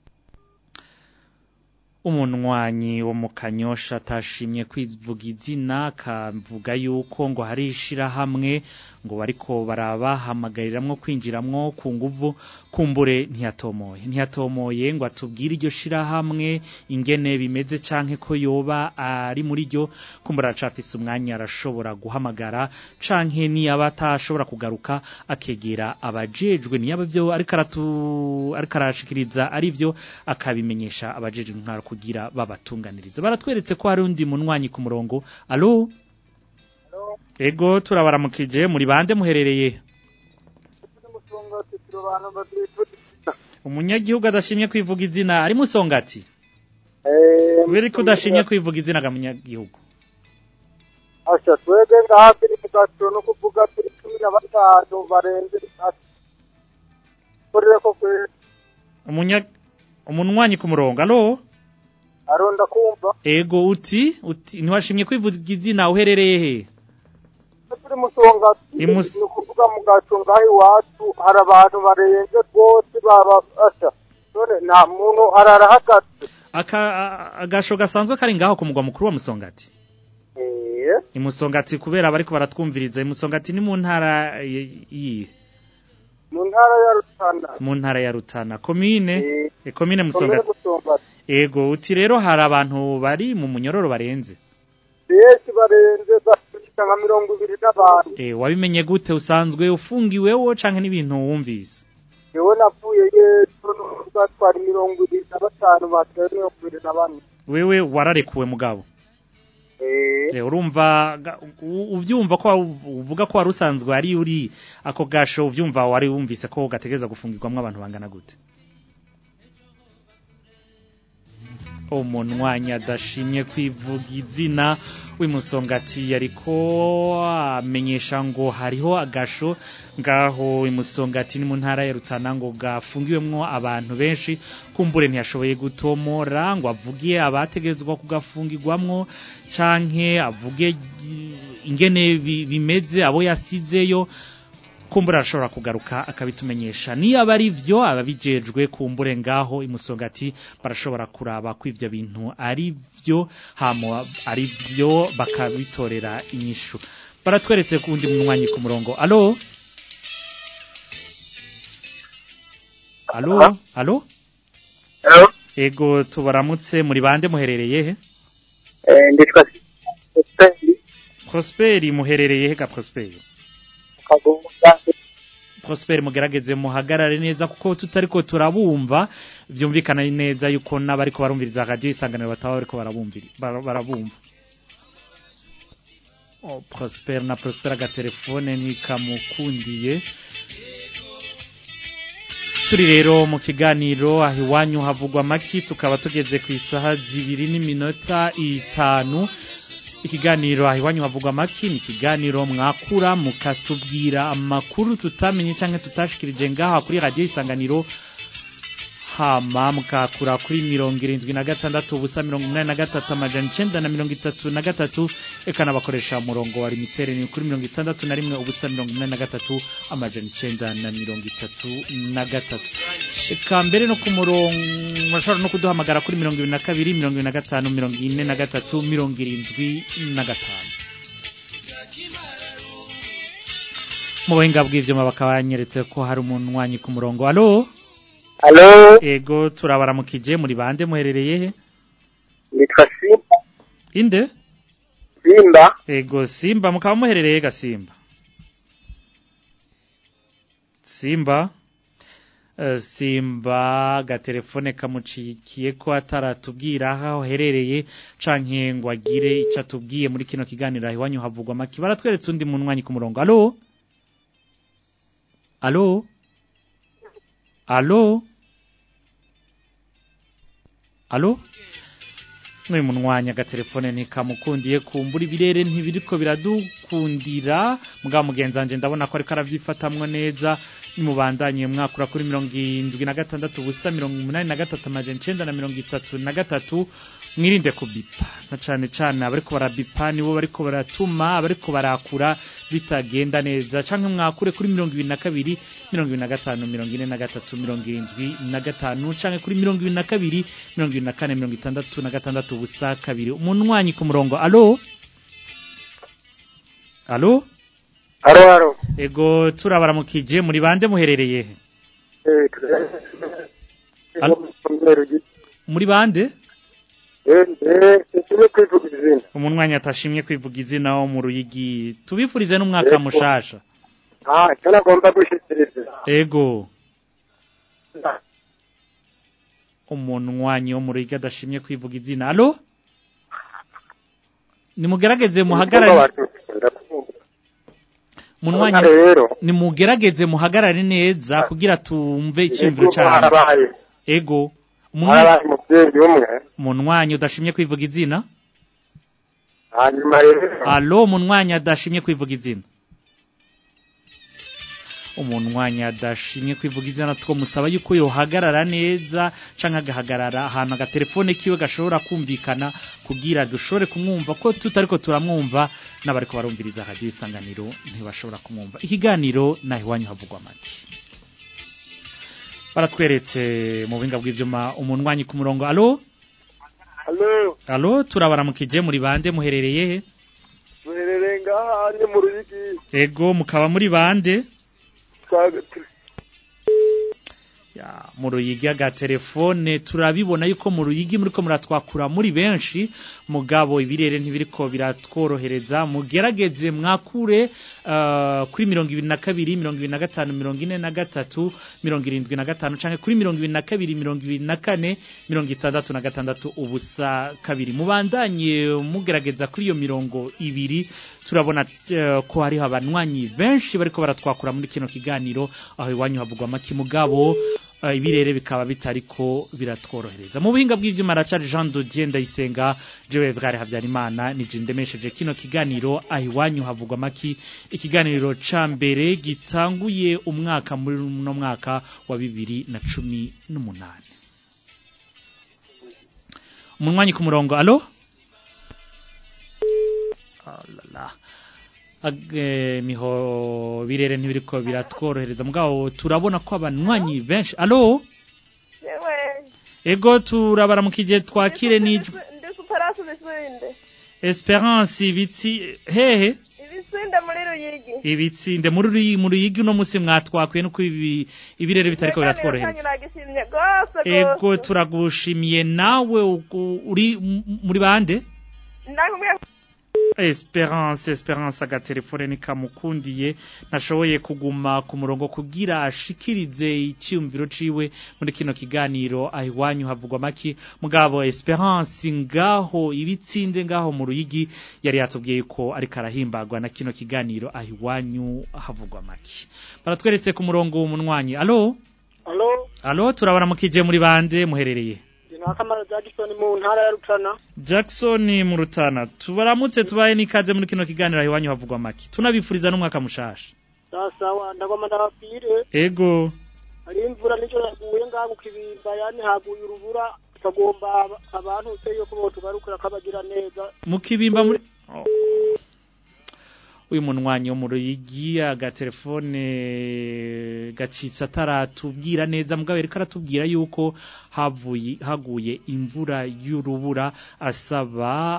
umunwanyi wo mu kanyosha atashimye kwivuga izina akavuga yuko ngo hari ishirahamwe ngo bariko barabahamagariramwo kwinjiramwo ku nguvu kumbure ntiyatomoye ntiyatomoye ngo atubwire iryo shirahamwe ingene bimeze canke ko yoba ari muri ryo kumbura aracafise umwanya arashobora guhamagara canke niyaba atashobora kugaruka akegera abajejwe niyaba vyo ariko aratu ariko arashikiriza ari vyo akabimenyesha abajejwe intwaro kugira babatunganiriza baratweretse ko hari undi munwanyi ku murongo alo ego turabaramukije muri bande muherereye umunyagihugu adashimye kwivuga izina ari musongati kubera ko udashimye kwivuga izina ga munyagihugu asha twebwe ngaha turi mu gaturo no kuvuga turi cumi na batanu barenze ati korere ko kwe umunya umunwanyi ku murongo alo aronda kumva ego uti uti ntiwashimye kwivuga izina uherereye he turi musonga Imus- ni ukuvuga mu gaco ngaho iwacu hari abantu barenze rwose baba asha none nta muntu ararahagaze aka a- agasho gasanzwe kari ngaho ku mugwa mukuru wa musongati eh imusongati kubera bariko baratwumviriza imusongati ni mu ntara y- yihe mu ntara ya Rutana mu ntara ya Rutana komine Eh, e komine komine musongati Musongati ego uti rero hari abantu bari mu munyororo barenze benshi barenze bashika nka mirongo ibiri n'abantu e wabimenye gute usanzwe ufungiwewo canke n'ibintu wumvise yewe navuye yesu n'ukuvuga twari mirongo ibiri na batanu batari mirongo ibiri na bane wewe wararekuwe mugabo eh e urumva ga- u- uvyumva ko wa- uvuga ko wari usanzwe ari uri ako gasho uvyumva wari wumvise ko gategeza gufungirwamwo abantu bangana gute umunwanyi adashimye kwivuga izina w'imusongati yariko amenyesha ngo hariho agasho ngaho imusongati ni mu ntara ya Rutana ngo gafungiwemwo abantu benshi kumbure ntiyashoboye gutomora ngo avuge abategerezwa kugafungirwamwo canke avuge ingene bi- bimeze abo yasizeyo kumbura arashobora kugaruka akabitumenyesha niyo aba ari byo ababijejwe kumbure ngaho imusongati barashobora kuraba ko ivyo bintu ari byo hamo ari byo bakabitorera inyishu baratweretse ku wundi munywanyi ku murongo alo alo alo ego tubaramutse muri bande muherereye he nditwa prosperi muherereye he ga prosperi kagunga Prosper mugerageze muhagarare neza kuko tutariko turabumva vyumvikana neza yuko n'abariko barumviriza radio isanganiro bataba bariko barabumvira bara- barabumva oh, Prosper na Prosper agatelefone ntikamukundiye turi rero mu kiganiro aho iwanyu havugwa amaki tukaba tugeze ku isaha zibiri n'iminota itanu ikiganiro aho iwanyu havugwa amaki ni ikiganiro mwakura mukatubwira amakuru tutamenye cyangwa tutashikirije ngaha kuri radiyo isanganiro hama mukakura kuri mirongo irindwi na gatandatu ubusa mirongo inani na gatatu amajana icenda na mirongo itatu na gatatu eka n'abakoresha umurongo wa limitere ni kuri mirongo itandatu na rimwe ubusa mirongo inani na gatatu amajana icenda na mirongo itatu na gatatu eka mbere no ku murongo bashobora no kuduhamagara kuri mirongo ibiri na kabiri mirongo ibiri na gatanu mirongo ine na gatatu mirongo irindwi na gatanu mu buhinga bw'ivyuma bakaba banyeretse ko hari umunwanyi ku murongo alo Alo, ego turabaramukije muri bande muherereye he nditwa Simba. inde Simba. ego simba mukaba muherereye ga simba simba Eh, simba gatelefone kamucikiye ko ataratubwira aho aherereye canke ngo agire ico atubwiye muri kino kiganiro aho iwanyu havugwa amaki baratweretse undi munwanyi ku murongo alo alo alo alo n'uyu munwanya agatelefone ntikamukundiye kumbura ibirere ntibiriko biradukundira mugabo mugenzi wanje ndabona ko ariko aravyifatamwo neza nimubandanye mwakura kuri mirongo indwi na gatandatu ubusa mirongo umunani na gatatu amajana icenda na mirongo itatu na gatatu mwirinde kubipa na cane cane abariko barabipa nibo bariko baratuma abariko barakura bitagenda neza canke mwakure kuri mirongo ibiri na kabiri mirongo ibiri na gatanu mirongo ine na gatatu mirongo irindwi na gatanu canke kuri mirongo ibiri na kabiri mirongo ibiri na kane mirongo itandatu na gatandatu ubusa kabiri umunwanyi ku murongo alo alo Alo, alo. ego turabaramukije muri bande muherereye he Eh, Alo? muri bande eh, eh, sinshimye kwivuga izina. umunwanyi atashimye kwivuga izina wo mu ruyigi tubifurize n'umwaka Ego. mushasha Ah, icyo nagomba gushikiriza. ego umunwanyi wo mu ruyigi adashimye kwivuga izina alo nimugerageze muhagarare munwanyi Urabona rero. nimugerageze muhagarare neza kugira tumve icyumviro Ego, cyane harabaye. ego Harabaye umuvyeyi umwe. umunwanyi udashimye kwivuga izina Hanyuma rero. alo umunwanyi adashimye kwivuga izina umunwanyi adashimye kwivuga izina two musaba yuko yohagarara neza canke agahagarara ahantu agatelefone kiwe gashobora kumvikana kugira dushobore kumwumva ko tutariko turamwumva n'abariko barumviriza radio isanganiro ntibashobora kumwumva ikiganiro naho iwanyu havugwa make baratweretse mu buhinga bw'ivyuma umunwanyi ku murongo alo Alo, alo turabaramukije muri bande muherereye he duherereye ngaha ni mu Ruyigi. ego mukaba muri bande Twa- tu- ya mu ruyigi agatelefone turabibona yuko mu ruyigi muriko muratwakura muri benshi mugabo ibirere ntibiriko biratworohereza mugerageze mwakure uh, kuri mirongo ibiri na kabiri mirongo ibiri na gatanu mirongo ine na gatatu mirongo irindwi na gatanu canke kuri mirongo ibiri na kabiri mirongo ibiri na kane mirongo itandatu na gatandatu ubusa kabiri mubandanye mugerageza kuri iyo mirongo ibiri turabona uh, ko hariho abanywanyi benshi bariko baratwakura muri kino kiganiro aho iwanyu havugwa amaki mugabo eh, ibirere bikaba bitariko biratworohereza mu buhinga bw'ivyuma aracari Jean Dodier Ndayisenga jewe Edgar Habyarimana nije ndemesheje kino kiganiro ahiwanyu havugwa maki ikiganiro ca mbere gitanguye umwaka muri no mwaka wa bibiri na cumi n'umunani umunwanyi ku murongo alo alala Age, miho birere ntibiriko biratworohereza mugabo turabona ko abanywanyi benshi alo yewe ego turabaramukije twakire n'ijwi ndi kuparasi ibisinde Esperance ibitsi hehe ibisinde muri ruyigi ibitsinde muri ruyi mu ruyigi no musi mwatwakwiye nuko ibi ibirere bitariko biratworohereza nagishimye gose ego gose turagushimiye nawe ugu- uri m- muri bande ndakubwiye Esperance Esperance agatelefone nikamukundiye nashoboye kuguma ku murongo kugira ashikirize icyumviro ciwe muri kino kiganiro ahiwanyu havugwa maki mugabo Esperance ngaho ibitsinde ngaho mu ruyigi yari yatubwiye ko ariko arahimbagwa na kino kiganiro ahiwanyu havugwa maki baratweretse ku murongo w'umunwanyi alo Halo, alo turabaramukije muri bande muherereye ndi Nakamara Jackson mu ntara ya Rutana. Jackson mu Rutana tubaramutse tubaye nikaze muri kino kiganiro ahiwanyu havugwa maki tunabifuriza n'umwaka mushasha Sawa, ndagoma ndababwire, ego hari imvura nico yaguye ngaho ku kibimba yani haguye urubura tukagomba aba- abantu uteye ko botugarukira kabagira neza. mu kibimba muri Oh. uyu munwanyi wo mu ruyigi agatelefone gacitse ataratubwira neza mugabo yariko aratubwira yuko havuye haguye imvura y'urubura asaba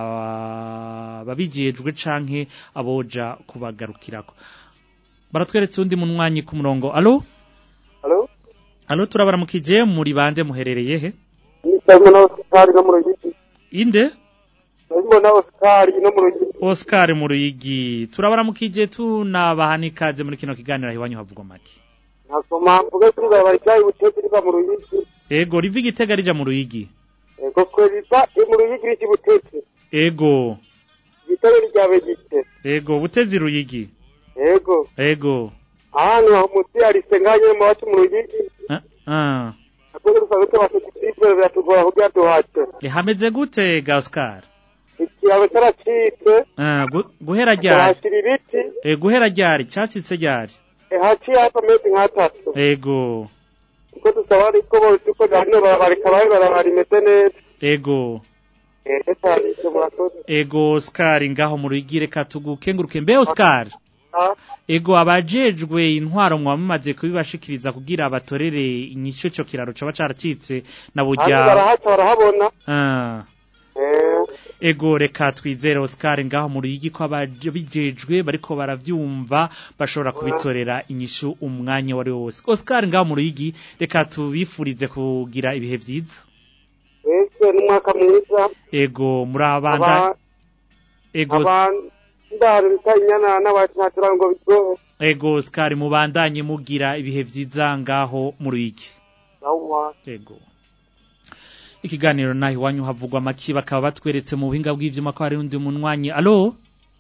ababijejwe canke aboja kubagarukirako baratweretse undi munwanyi ku murongo alo Halo, alo turabaramukije muri bande muherereye he nisabwe na Oscar no mu Ruyigi. inde Ndabona na Oscar no mu Ruyigi. Oscar mu ruyigi turabaramukije tunabaha n'ikaze muri kino kiganiro iwanyu havugwa make Nasoma mvuga kuri bari cyayi butete riba mu Ruyigi. ego riva igitega rija mu ruyigi Ego ko riba mu Ruyigi riki butete. ego Gitare ryabe gite. ego butezi ruyigi Ego. ego Ahantu aho musi ari senganye mu wacu mu Ruyigi. ah ah Akoze rusaba ko batutifere biratugora kugira duhace. Eh, hameze gute ga Oscar Ikiyabe caracitse. ah gu- guhera ryari Hashira ibiti. eh guhera ryari cacitse ryari haciye hafi amezi nk'atatu ego kuko dusaba ariko bose ko hano barabareka bari barabara imeze neza ego ese cyane icyo murakoze ego Oscar ngaho mu ruyigi reka tugukenguruke mbe Oscar Ah, ego abajejwe intwaro mwaba mumaze kubibashikiriza kugira batorere inyishu ico kiraro coba caracitse na hano burya barahaca barahabona Ah. Eh, ego reka twizere Oscar ngaho mu ruyigi ko abajejwe bariko baravyumva bashobora kubitorera inyishu umwanya wari wose Oscar ngaho mu ruyigi reka tubifurize kugira ibihe vyiza ese n'umwaka mwiza ego muri abanda Aba- ego abandari bita inyana n'abacatura ngo bigoye ego Oscar mubandanye mugira ibihe vyiza ngaho mu ruyigi Yawwa. Ego. Ikiganiro nahi wanyu havugwa maki bakaba batweretse mu buhinga bw'ivyuma ko hari undi munwanyi. Allo?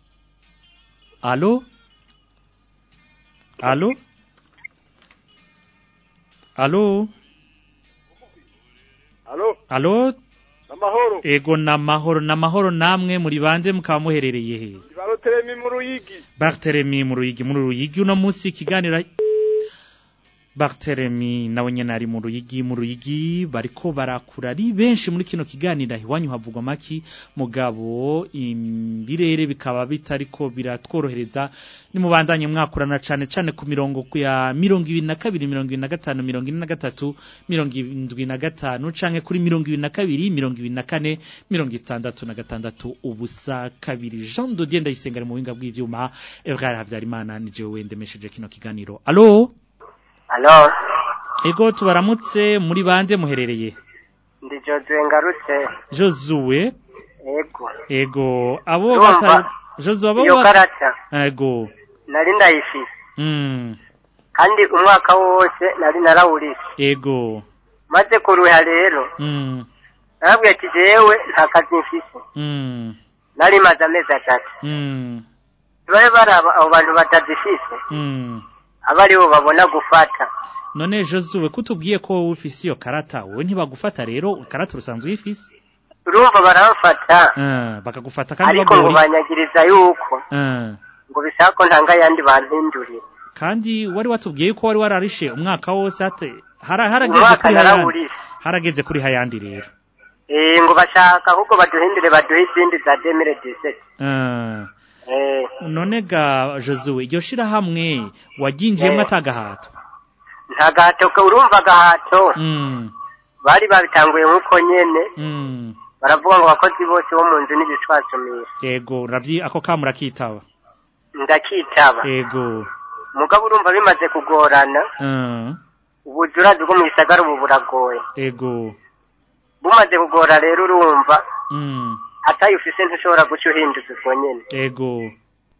Allo? Allo? Allo? Alo, Allo? amahoro. Ego namahoro namahoro namwe muri bande mukaba muherereye he? Baroteremi mu Ruyigi. Barthelemy mu ruyigi muri ruyigi uno munsi ikiganiro Barthelemy nawe nyene ari mu ruyigi mu ruyigi bariko barakura ari benshi muri kino kiganiro iwanyu havugwa maki mugabo imbirere bikaba bitariko biratworohereza ni mubandanye mwakurana cane cane ku mirongo ku ya mirongo ibiri na kabiri mirongo ibiri na gatanu mirongo ine na gatatu mirongo indwi na gatanu canke kuri mirongo ibiri na kabiri mirongo ibiri na kane mirongo itandatu na gatandatu ubusa kabiri Jean Dodier ndayisenga ari mu buhinga bw'ivyuma Evrar Havyarimana ni jewe ndemesheje kino kiganiro Allo Alo, Ego tubaramutse muri bande muherereye ndi Josue ngarutse. Josue Ego. Ego abo Urumva, bata Josue abo iyo bata karata Ego nari ndayifise mm kandi umwaka wose nari narawurise. Ego Maze kuruha rero mm narabwiye ati jewe nta kazi mfise. mm Nari maze amezi atatu. mm Babe baraba abo bantu batazifise mm aba aribo babona gufata. none Josuwe kutubwiye ko wowe ufise iyo karata wowe ntibagufata rero karata urusanzwe uyifise urumva barabafata Eh, bakagufata kandi ariko ngo bagora iki? banyagiriza yuko Eh, ngo bisaba ko ntanga ayandi bampindurire kandi wari watubwiye yuko wari wararishe umwaka wose ate hara- harageze Umwaka kuri hayandi narawurishe. harageze kuri hayandi rero Eh, ngo bashaka ahubwo baduhindure baduhe izindi za demire diseti Eh, Eh, none ga Josuwe iryo shirahamwe waginjiyemwo Eh. atagahato nta gahato ka- urumva agahato Mm, bari babitanguye nk'uko nyene mm. baravuga ngo abakozi bose bo mu nzu n'ibishwasumisha yego ravyi ako kamura kitaba ndakitaba yego mugabo urumva bimaze kugorana Eh, ubuzurazi bwo mu gisagara ubu buragoye yego bumaze kugora rero urumva Mm, atayo ufise ntushobora guca uhinduza ubwo nyene yego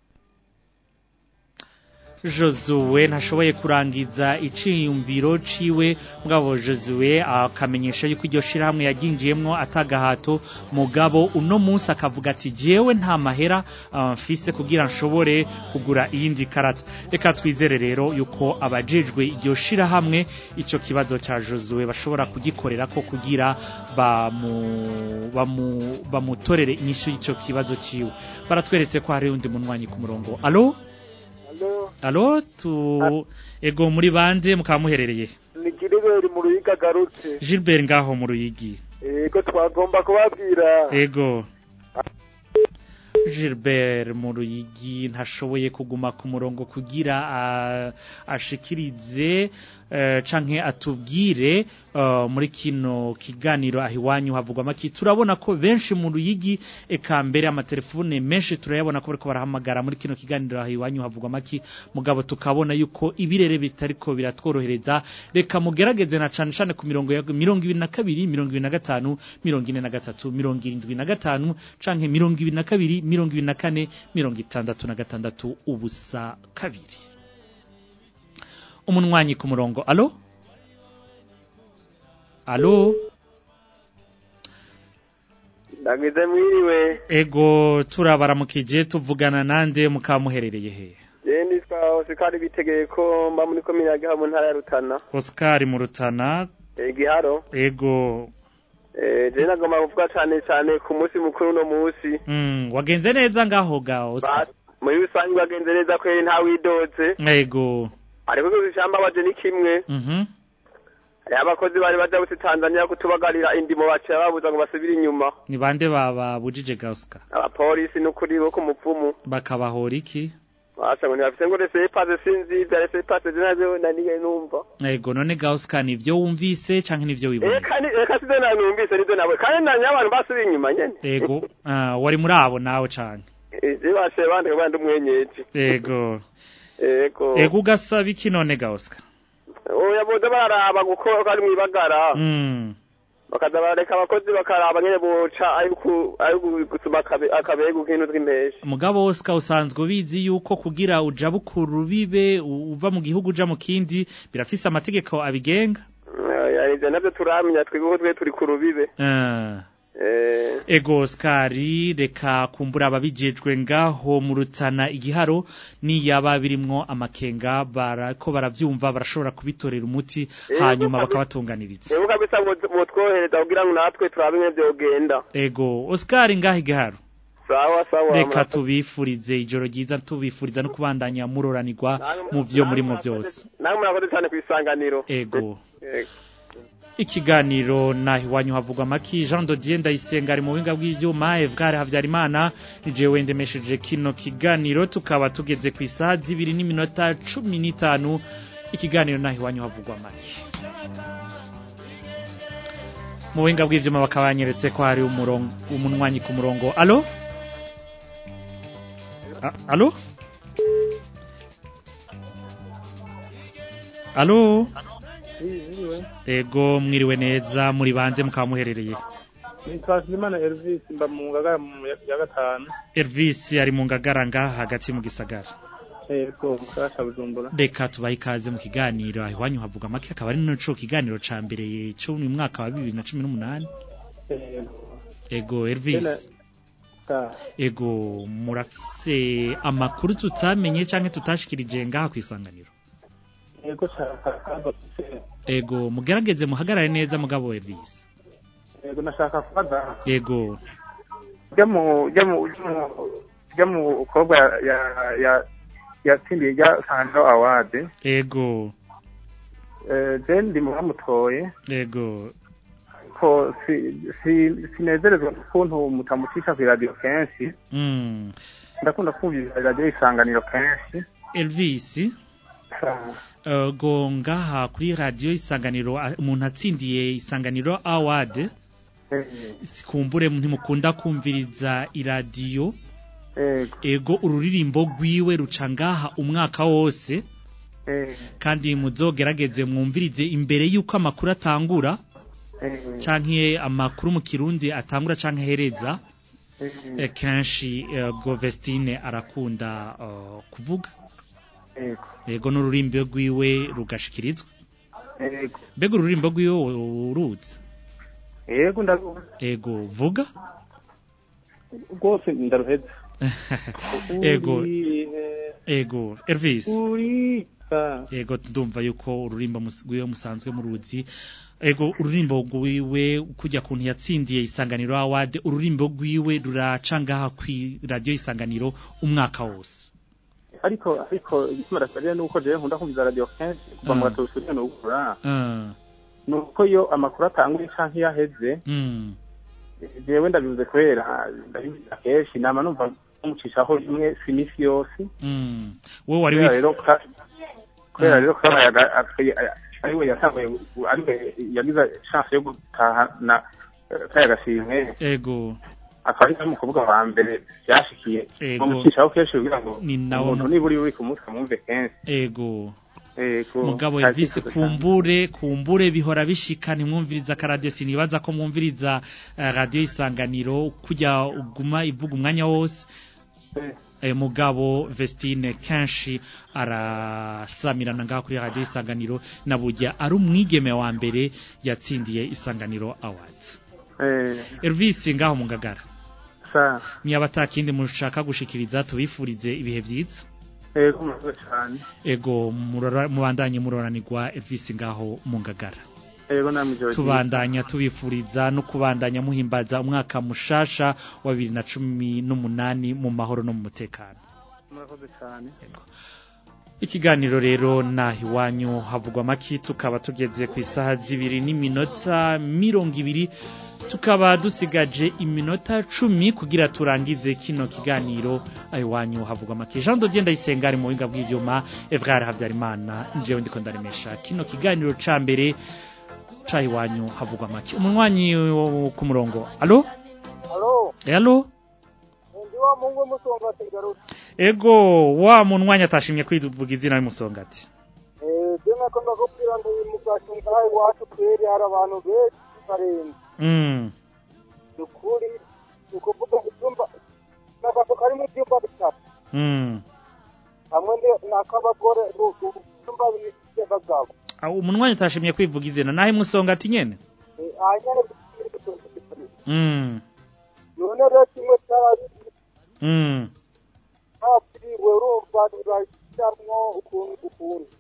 Josuwe ntashoboye kurangiza iciyumviro ciwe mugabo Josuwe akamenyesha yuko iryo shirahamwe yaginjiyemwo atagahato mugabo uno munsi akavuga ati jewe nta mahera ah, mfise kugira nshobore kugura iyindi karata reka twizere rero yuko abajejwe iryo shirahamwe ico kibazo ca Josuwe bashobora kugikorera ko kugira bamu bamu bamutorere inyishu y'ico kibazo ciwe baratweretse ko hari undi munwanyi ku murongo alo Alo, alo tu ego muri bande mukaba muherereye ni Gilbert mu Ruyiga agarutse. Gilbert ngaho mu ruyigi Ego twagomba kubabwira. ego Gilbert mu ruyigi ntashoboye kuguma ku murongo kugira ah, ashikirize eh, canke atubwire eh, muri kino kiganiro aho iwanyu havugwa make turabona ko benshi mu ruyigi eka mbere amatelefone menshi turayabona ko bariko barahamagara muri kino kiganiro aho iwanyu havugwa make mugabo tukabona yuko ibirere bitariko biratworohereza reka mugerageze na cane cane ku mirongo ya mirongo ibiri na kabiri mirongo ibiri na gatanu mirongo ine na gatatu mirongo irindwi na gatanu canke mirongo ibiri na kabiri mirongo ibiri na kane mirongo itandatu na gatandatu ubusa kabiri umunwanyi ku murongo alo alo Ndagize mwiriwe. ego turabaramukije tuvugana nande mukaba muherereye he Je nitwa Osikari bitegeye ko mba muri komine ya Giharo mu ntara ya Rutana. Oscar mu Rutana Eh, Giharo. ego Eh, je nagomba kuvuga cane cane ku munsi mukuru no munsi. mm, wagenze neza ngaho ga Oscar Ba- Muri rusange bagenze neza kweri nta widoze. ego Ariko kuzishamba baje ni kimwe. mhm Hariho abakozi bari baja buti Tanzania kutubagarira indimo baciye babuza ngo basubire inyuma. ni bande bababujije ga Oscar Abapolisi n'ukuri bo ku mupfumu. bakabahora iki Basha ngo ntibafise ngo rese pase sinzi vya rese pase zinazo naniye numva. ego none ga Oscar nivyo wumvise canke nivyo wibonye Eka ni eka sizo na numvise nizo nawe. Kandi nanye abantu basubiye inyuma nyene. ego ah, wari muri abo nawe canke Je bashe bande bande umwenyeji. ego Ego. ego ugasaba iki none ga Oscar Oya boza bararaba gukora ko ari mwibagara. mm. Bakaza bareka abakozi bakaraba nyene boca ariko ariko gusuma akabe akabego kintu tw'impesha. mugabo Oscar usanzwe ubizi yuko kugira uja bukuru bibe uva mu gihugu uja mu kindi birafise amategeko abigenga Yarije navyo turamenya twebwe ko twe turi ku rubibe. Ah. Eh ego Oscar reka kumbura ababijejwe ngaho mu rutana igiharo niyaba birimwo amakenga barako baravyumva barashobora kubitorera umuti Ego, hanyuma kabi- bakabatunganiriza Ego kabisa botwohereza kugira ngo natwe turabe ingene vyogenda. ego Oscar ngaho igiharo Sawa sawa. reka murakoze. tubifurize ijoro ryiza tubifuriza no kubandanya muroranirwa mu vyo murimo byose Namwe murakoze cyane kwisanganiro. ego Ego. ikiganiro naho iwanyu havugwa amaki Jean Dodier ndayisenga ari mu buhinga bw'ivyuma Evgare Havyarimana nije wendemesheje kino kiganiro tukaba tugeze ku isaha zibiri n'iminota cumi n'itanu ikiganiro naho iwanyu havugwa amaki mu buhinga bw'ivyuma bakaba banyeretse ko hari umurongo umunwanyi ku murongo alo A- alo alo ego mwiriwe neza muri bande mukaba muherereye nitwa Simana Elvis mba mu ngagara mu ya ya gatanu Elvis ari mu ngagara ngaha hagati mu gisagara yego mu karere ka Bujumbura reka tubahe ikaze mu kiganiro aho iwanyu havuga make akaba ari naco kiganiro ca mbere cyo mu mwaka wa bibiri na cumi n'umunani yego ego Elvis ta ego murafise amakuru tutamenye canke tutashikirije ngaha kwisanganiro yego shaka akabazo mfise ego mugerageze muhagarare neza mugabo Elvis yego nashaka kubaza ego ujya mu ujya mu ujya mu ujya mu mukobwa ya ya yatsindiye rya sando award ego eh je ndi mu bamutoye ego ko si si sinezerezwa ukuntu mutamucisha ku radio kenshi mm. ndakunda kumvira radio isanganiro kenshi Elvis Uh, go ngaha kuri radio isanganiro a- umuntu atsindiye isanganiro award kumbure ntimukunda kumviriza iradiyo Ego. ego ururirimbo rwiwe ruca ngaha umwaka wose kandi muzogerageze mwumvirize imbere y'uko amakuru atangura canke amakuru mu kirundi atangura canke ahereza eh, kenshi eh, Govestine arakunda eh, kuvuga Ego. ego n'ururimbo rwiwe rugashikirizwa Ego. mbega ururimbo rwiwe uruzi Ego ndaruzi. ego vuga Rwose ndaruheza. ego Uri, ego Elvis Uri. Ah. ego ndumva yuko ururimbo mus- rwiwe musanzwe muruzi ego ururimbo rwiwe kujya kuntu yatsindiye isanganiro award ururimbo rwiwe ruraca ngaha kwi radio isanganiro umwaka wose ariko ariko igituma rasarira nuko jewe nkunda kumviza radio kenshi kuva mu Mm. gatondo usubire no gukora Ah, nuko iyo amakuru atanguye canke iyo aheze mm, jewe ndabivuze kubera ndabivuze kenshi nama numva mucishaho rimwe si imisi yose mm. wowe wari kubera wif- rero ka- kubera Ah. rero kabayaga ariwe yatanguye ariwe yagize chance yo gutahana kayaga shimwe ego akaba ari mu kuvuga wa mbere byashikiye Ego. bamucishaho kenshi kugira ngo Ni nawo umuntu mu- nibura uri ku munsi amwumve kenshi ego Ego. mugabo Nta Elvis kibazo cyane. kumbure kumbure bihora bishika ntimwumviriza ka radio sinibaza ko mwumviriza eh, radio isanganiro kujya uguma ivuga umwanya wose eh, mugabo Vestine kenshi arasamirana ngaha kuri radio isanganiro na burya ari umwigeme wa mbere yatsindiye isanganiro awards Eh, Elvis ngaho mu ngagara sa niba atakindi mushaka gushikiriza tubifurize ibihe byiza ego murakoze cyane ego murora- mubandanye muroranirwa Elvis ngaho mu ngagara ego namwe ijoro ryiza. tubandanya tubifuriza no kubandanya muhimbaza umwaka mushasha wa bibiri na cumi n'umunani mu mahoro no mu mutekano murakoze cyane ikiganiro rero naho iwanyu havugwa amaki tukaba tugeze ku isaha zibiri n'iminota mirongo ibiri tukaba dusigaje iminota cumi kugira turangize kino kiganiro aho iwanyu havugwa amaki jean dodier ndayisenga ari mu buhinga bw'ibyuma evrard habyarimana njyewe ndiko ndaremesha kino kiganiro ca mbere ca iwanyu havugwa amaki umunywanyi wo ku murongo alo Halo, alo ndi wa mungu musonga tegarutse. ego wa munwanyi atashimye kwivuga izina y'umusongati Eh, je nakunda kubwira ngo uyu mugashunga hayi wacu kweri hari abantu benshi barenze. mm. Ni ukuri, ni ukuvuga ibyumba, n'agafu karimo ibyumba bitatu. mm. Hamwe ndi- n'ak'abagore, u- u- ibyumba bibiri by'abagabo. Ah, umunwanyi atashimye kwivuga izina nahe musongati nyene Eh, hanyuma bikiri bitatu. mm. None rero kimwe cyari mm. hapfiriwe urumva ntibashyiramo ukuntu ukuntu.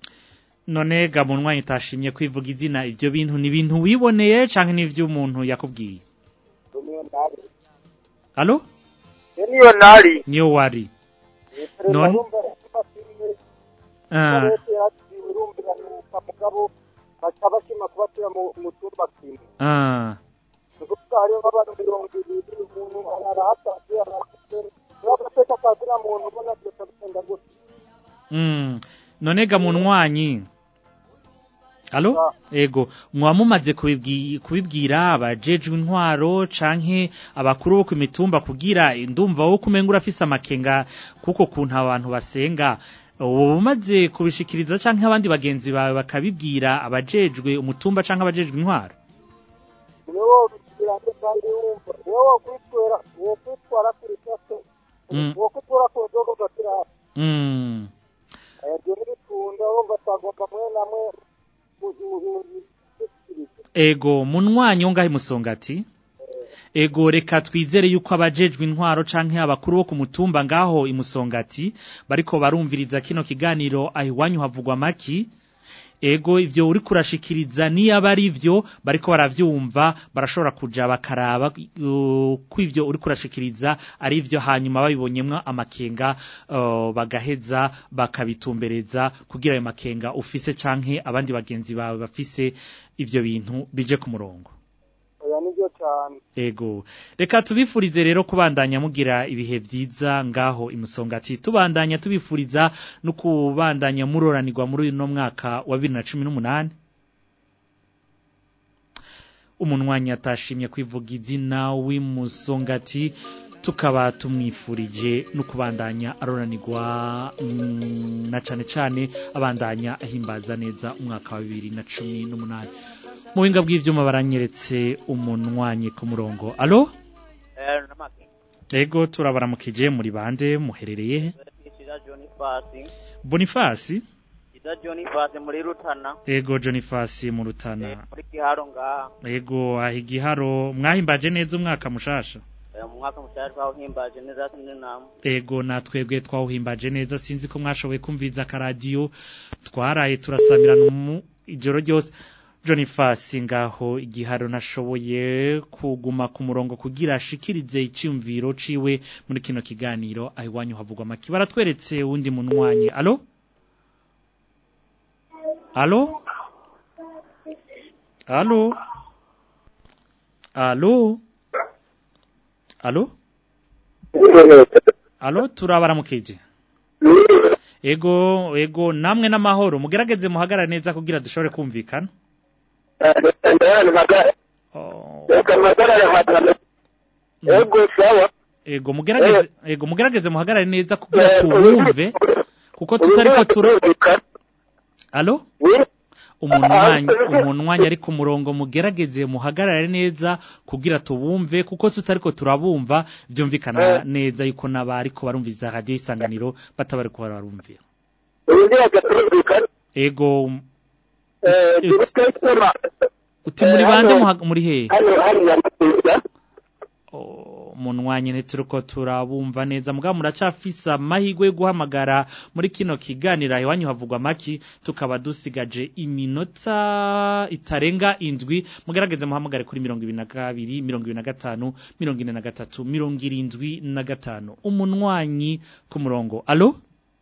none ga munwanyi atashimye kwivuga izina ivyo bintu ni ibintu wiboneye canke ni ivy'umuntu yakubwiye Niyo nari. alo Niyo nari. niyo wari Perezida None? urumva bashimye Ah, leta yakiriwe urumviranuka mugabo baca bashima kubashyira mu mu cyumba kimwe ah. ni ukuvuga hariho nk'abantu mirongo ibiri umuntu arahataje arahafite niba agateka kazina muntu ubona byose bigenda gutya mm. none ga munwanyi alo ego mwaba mumaze kubibwi- kubibwira abajejwe intwaro canke abakuru bo ku mitumba kugira ndumva wo kumenga urafise amakenga kuko kuntu abantu basenga ubu umaze kubishikiriza canke abandi bagenzi bawe bakabibwira abajejwe umutumba canke abajejwe intwaro niwe wobishyira nde kandi wumva niwe wokwitwara wokwitwara kuri sase Mm. wokwitwara ku nzoga ugashyira hasi mm. ibyo ntibikunda wumva twagomba mwe namwe mu- mu- mu- mu- ego munwanyi wo ngahe musongati ego reka twizere yuko abajejwe intwaro canke abakuru bo ku mutumba ngaho imusongati bariko barumviriza kino kiganiro ahiwanyu havugwa maki ego ivyo uri kurashikiriza niyaba ari vyo bariko baravyumva barashobora kuja bakaraba uh, ko ivyo uri kurashikiriza ari vyo hanyuma babibonyemwo amakenga uh, bagaheza bakabitumbereza kugira ayo makenga ufise canke abandi bagenzi bawe bafise ivyo bintu bije ku murongo oya nibyo cyane Ego. Reka tubifurize rero kubandanya mugira ibihe vyiza ngaho imusongati. Tubandanya tubifuriza no kubandanya muroranirwa muri uno mwaka wa 2018. Umunwanyi atashimye kwivuga izina w'imusongati tukaba tumwifurije no kubandanya aroranirwa mm, na cane cane abandanya ahimbaza neza umwaka wa 2018. mu buhinga bw'ivyuma baranyeretse umunwanyi ku murongo alo Eh, namake. ego turabaramukije muri bande muherereye he Ishira John Fasi. bonifasi Ishira John Fasi muri Rutana. ego jonifasi mu rutana Muri Giharo ngaha. ego aho igiharo mwahimbaje neza umwaka mushasha Eh, Mu mwaka mushasha twawuhimbaje neza sindi namu. ego natwebwe twawuhimbaje neza sinzi ko mwashoboye kumviriza akaradiyo twaraye turasamirana mu ijoro ryose Jonifasi ngaho igiharo nashoboye kuguma ku murongo kugira ashikirize icyumviro ciwe muri kino kiganiro ahiwanyu havugwa maki baratweretse wundi munwanyi alo alo alo alo alo alo turabaramukije ego ego namwe n'amahoro mugerageze muhagarare neza kugira dushobore kumvikana ego sawa ego mugerageze ego mugerageze muhagarare neza kugira tubumve kuko tutariko tura alo umunwanyi umunwanyi ari ku murongo mugerageze muhagarare neza kugira tubumve kuko tutariko turabumva byumvikana neza yuko n'abariko barumviriza radio isanganiro bataba ko barumvira ego uti muri bande muha- muri hehe munwanyi ntituriko turabumva neza mugabo muracafisa amahirwe yo guhamagara muri kino kiganiro iwanyu havugwa maki tukaba dusigaje iminota itarenga indwi mugerageze muhamagare kuri mirongo ibiri na kabiri mirongo ibiri na gatanu mirongo ine na gatatu mirongo irindwi na gatanu umunwanyi ku murongo alo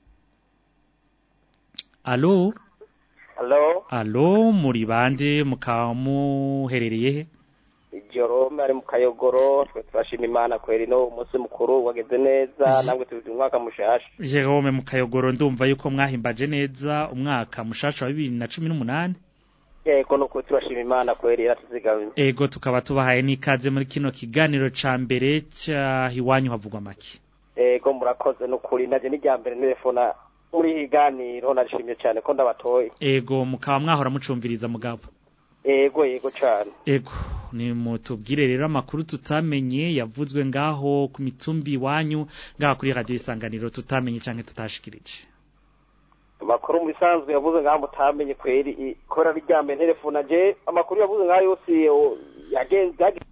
alo Hello, alo muri bande mukaba muherereye he Jerome ari mu kayogoro twe turashima imana kweri no umunsi mukuru wageze neza namwe turi umwaka mushasha Jerome mukayogoro ndumva yuko mwahimbaje neza umwaka mushasha wa bibiri na cumi n'umunani yego nuko turashima imana kweri yaratuzigamye ego tukaba tubahaye n'ikaze muri kino kiganiro ca mbere ca iwanyu havugwa make yego murakoze nukuri naje n'irya mbere telefona muri higaniro narishimye cyane ko ndabatoye ego mukaba mwahora mucumviriza mugabo yego yego cyane ego ni mutubwire rero amakuru tutamenye yavuzwe ngaho ku mitumbi iwanyu ngaho kuri radio isanganiro tutamenye canke tutashikirije amakuru mu bisanzwe yavuze ngaho mutamenye kweri i- kubera n'irya mbere telefona je amakuru yavuze ngaho yose o, yagenze yagenze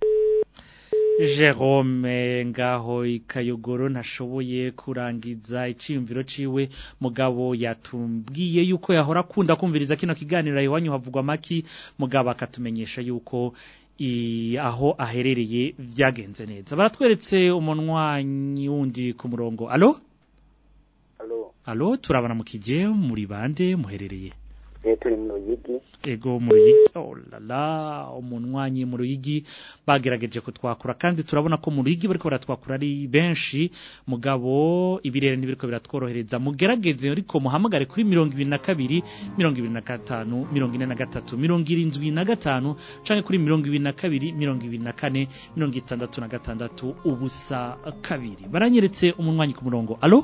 Jerome ngaho ikayogoro ntashoboye kurangiza iciyumviro ciwe mugabo yatumbwiye yuko yahora akunda kumviriza kino kiganiro iwanyu havugwa maki mugabo akatumenyesha yuko i, aho aherereye vyagenze neza baratweretse umunwanyi wundi ku murongo alo Alo, alo turabana mukije muri bande muherereye eh, turi mu Ruyigi ego mu ruyigi oh la la umunwanyi mu ruyigi bagerageje kutwakura kandi turabona ko mu ruyigi bariko baratwakura ari benshi mugabo ibirere ntibiriko biratworohereza mugerageze ariko muhamagare kuri mirongo ibiri na kabiri mirongo ibiri na gatanu mirongo ine na gatatu mirongo irindwi na gatanu canke kuri mirongo ibiri na kabiri mirongo ibiri na kane mirongo itandatu na gatandatu ubusa kabiri baranyeretse umunwanyi ku murongo alo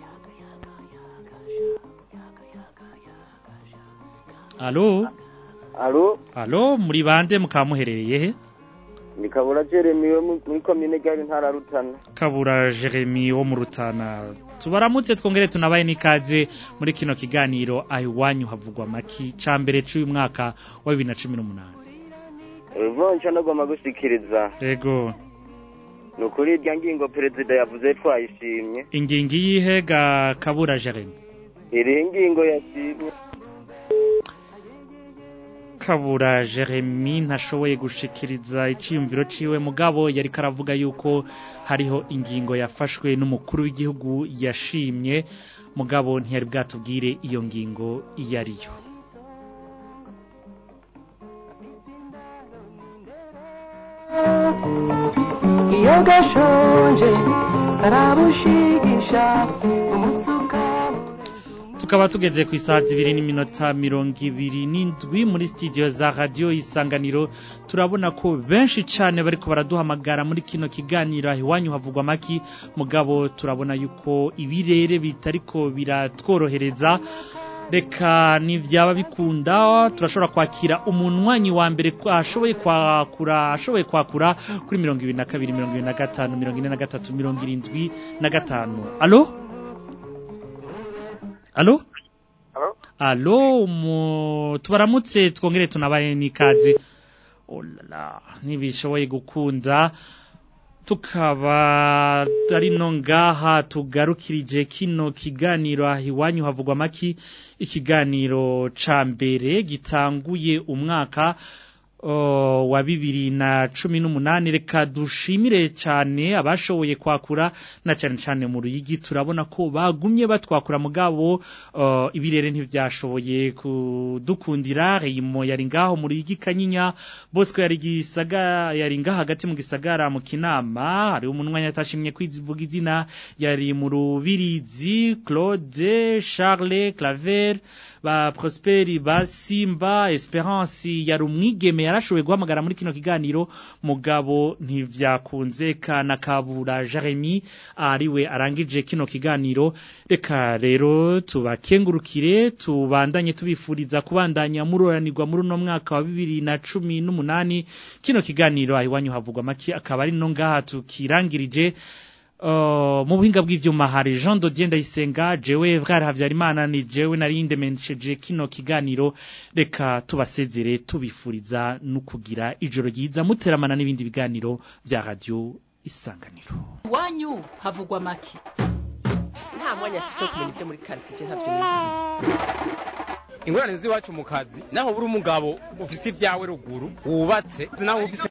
alo alo alo muri bande mukaba muherereye he ni kabura jeremy wo mu- muri komine gari ntara ya rutana kabura jeremy wo mu rutana tubaramutse twongere tunabaye n'ikaze muri kino kiganiro aho iwanyu havugwa maki ca mbere c'uyu mwaka wa bibiri na cumi n'umunani ivunja nagomba gushikiriza Ego. ni ukuri irya ngingo perezida yavuze twayishimye Ingingi yihe ga kabura Jeremy. iriho ingingo yashimye Kabura Jeremy ntashoboye gushikiriza iciyumviro ciwe mugabo yari karavuga yuko hariho ingingo yafashwe n'umukuru w'igihugu yashimye mugabo ntiyari bwatubwire iyo ngingo iyo ariyo. iyo gashonje karabushigisha umusuka Tukaba tugeze ku isaha zibiri n'iminota mirongo ibiri n'indwi muri studio za radio isanganiro turabona ko benshi cane bariko baraduhamagara muri kino kiganiro iwanyu havugwa maki mugabo turabona yuko ibirere bitariko biratworohereza reka nivyaba bikunda turashobora kwakira umunwanyi wa mbere ko ashoboye kwakura ashoboye kwakura kuri mirongo ibiri na kabiri mirongo ibiri na gatanu mirongo ine na gatatu mirongo irindwi na gatanu alo alo Alo? alo mu tubaramutse twongere tunabaye n'ikaze oh la la ntibishoboye gukunda tukaba ari no ngaha tugarukirije kino kiganiro aho iwanyu havugwa maki ikiganiro ca mbere gitanguye umwaka uh, wa bibiri na cumi n'umunani reka dushimire cyane abashoboye kwakura na cyane cyane mu ruyigi turabona ko bagumye batwakura mugabo uh, ibirere ntibyashoboye kudukundira reyimo yari ngaho mu ruyigi kanyinya bosco yari gisaga yari ngaho hagati mu gisagara mu kinama hari umunwa yatashimye kwizivuga izina yari mu rubirizi claude charles claver ba prosperi ba simba esperance yari umwigeme yarashoboye guhamagara muri kino kiganiro mugabo ntivyakunze kana kabura Jeremy ariwe arangije kino kiganiro reka rero tubakengurukire tubandanye tubifuriza kubandanya muroranirwa muri uno mwaka wa bibiri na cumi n'umunani kino kiganiro ahiwanyu havugwa maki akaba ari no ngaha tukirangirije Uh, mu buhinga bw'ivyuma hari Jean Dodier Ndayisenga jewe Vrare Havyarimana ni jewe narinde mensheje kino kiganiro reka tubasezere tubifuriza no kugira ijoro ryiza muteramana n'ibindi biganiro vya radio isanganiro iwanyu havugwa make nta mwanya afise wo kumenya ibyo muri karitsiye ntavyo nizi ingorane z'iwacu mu kazi naho buri umugabo ufise ibyawe ruguru wubatse naho ufise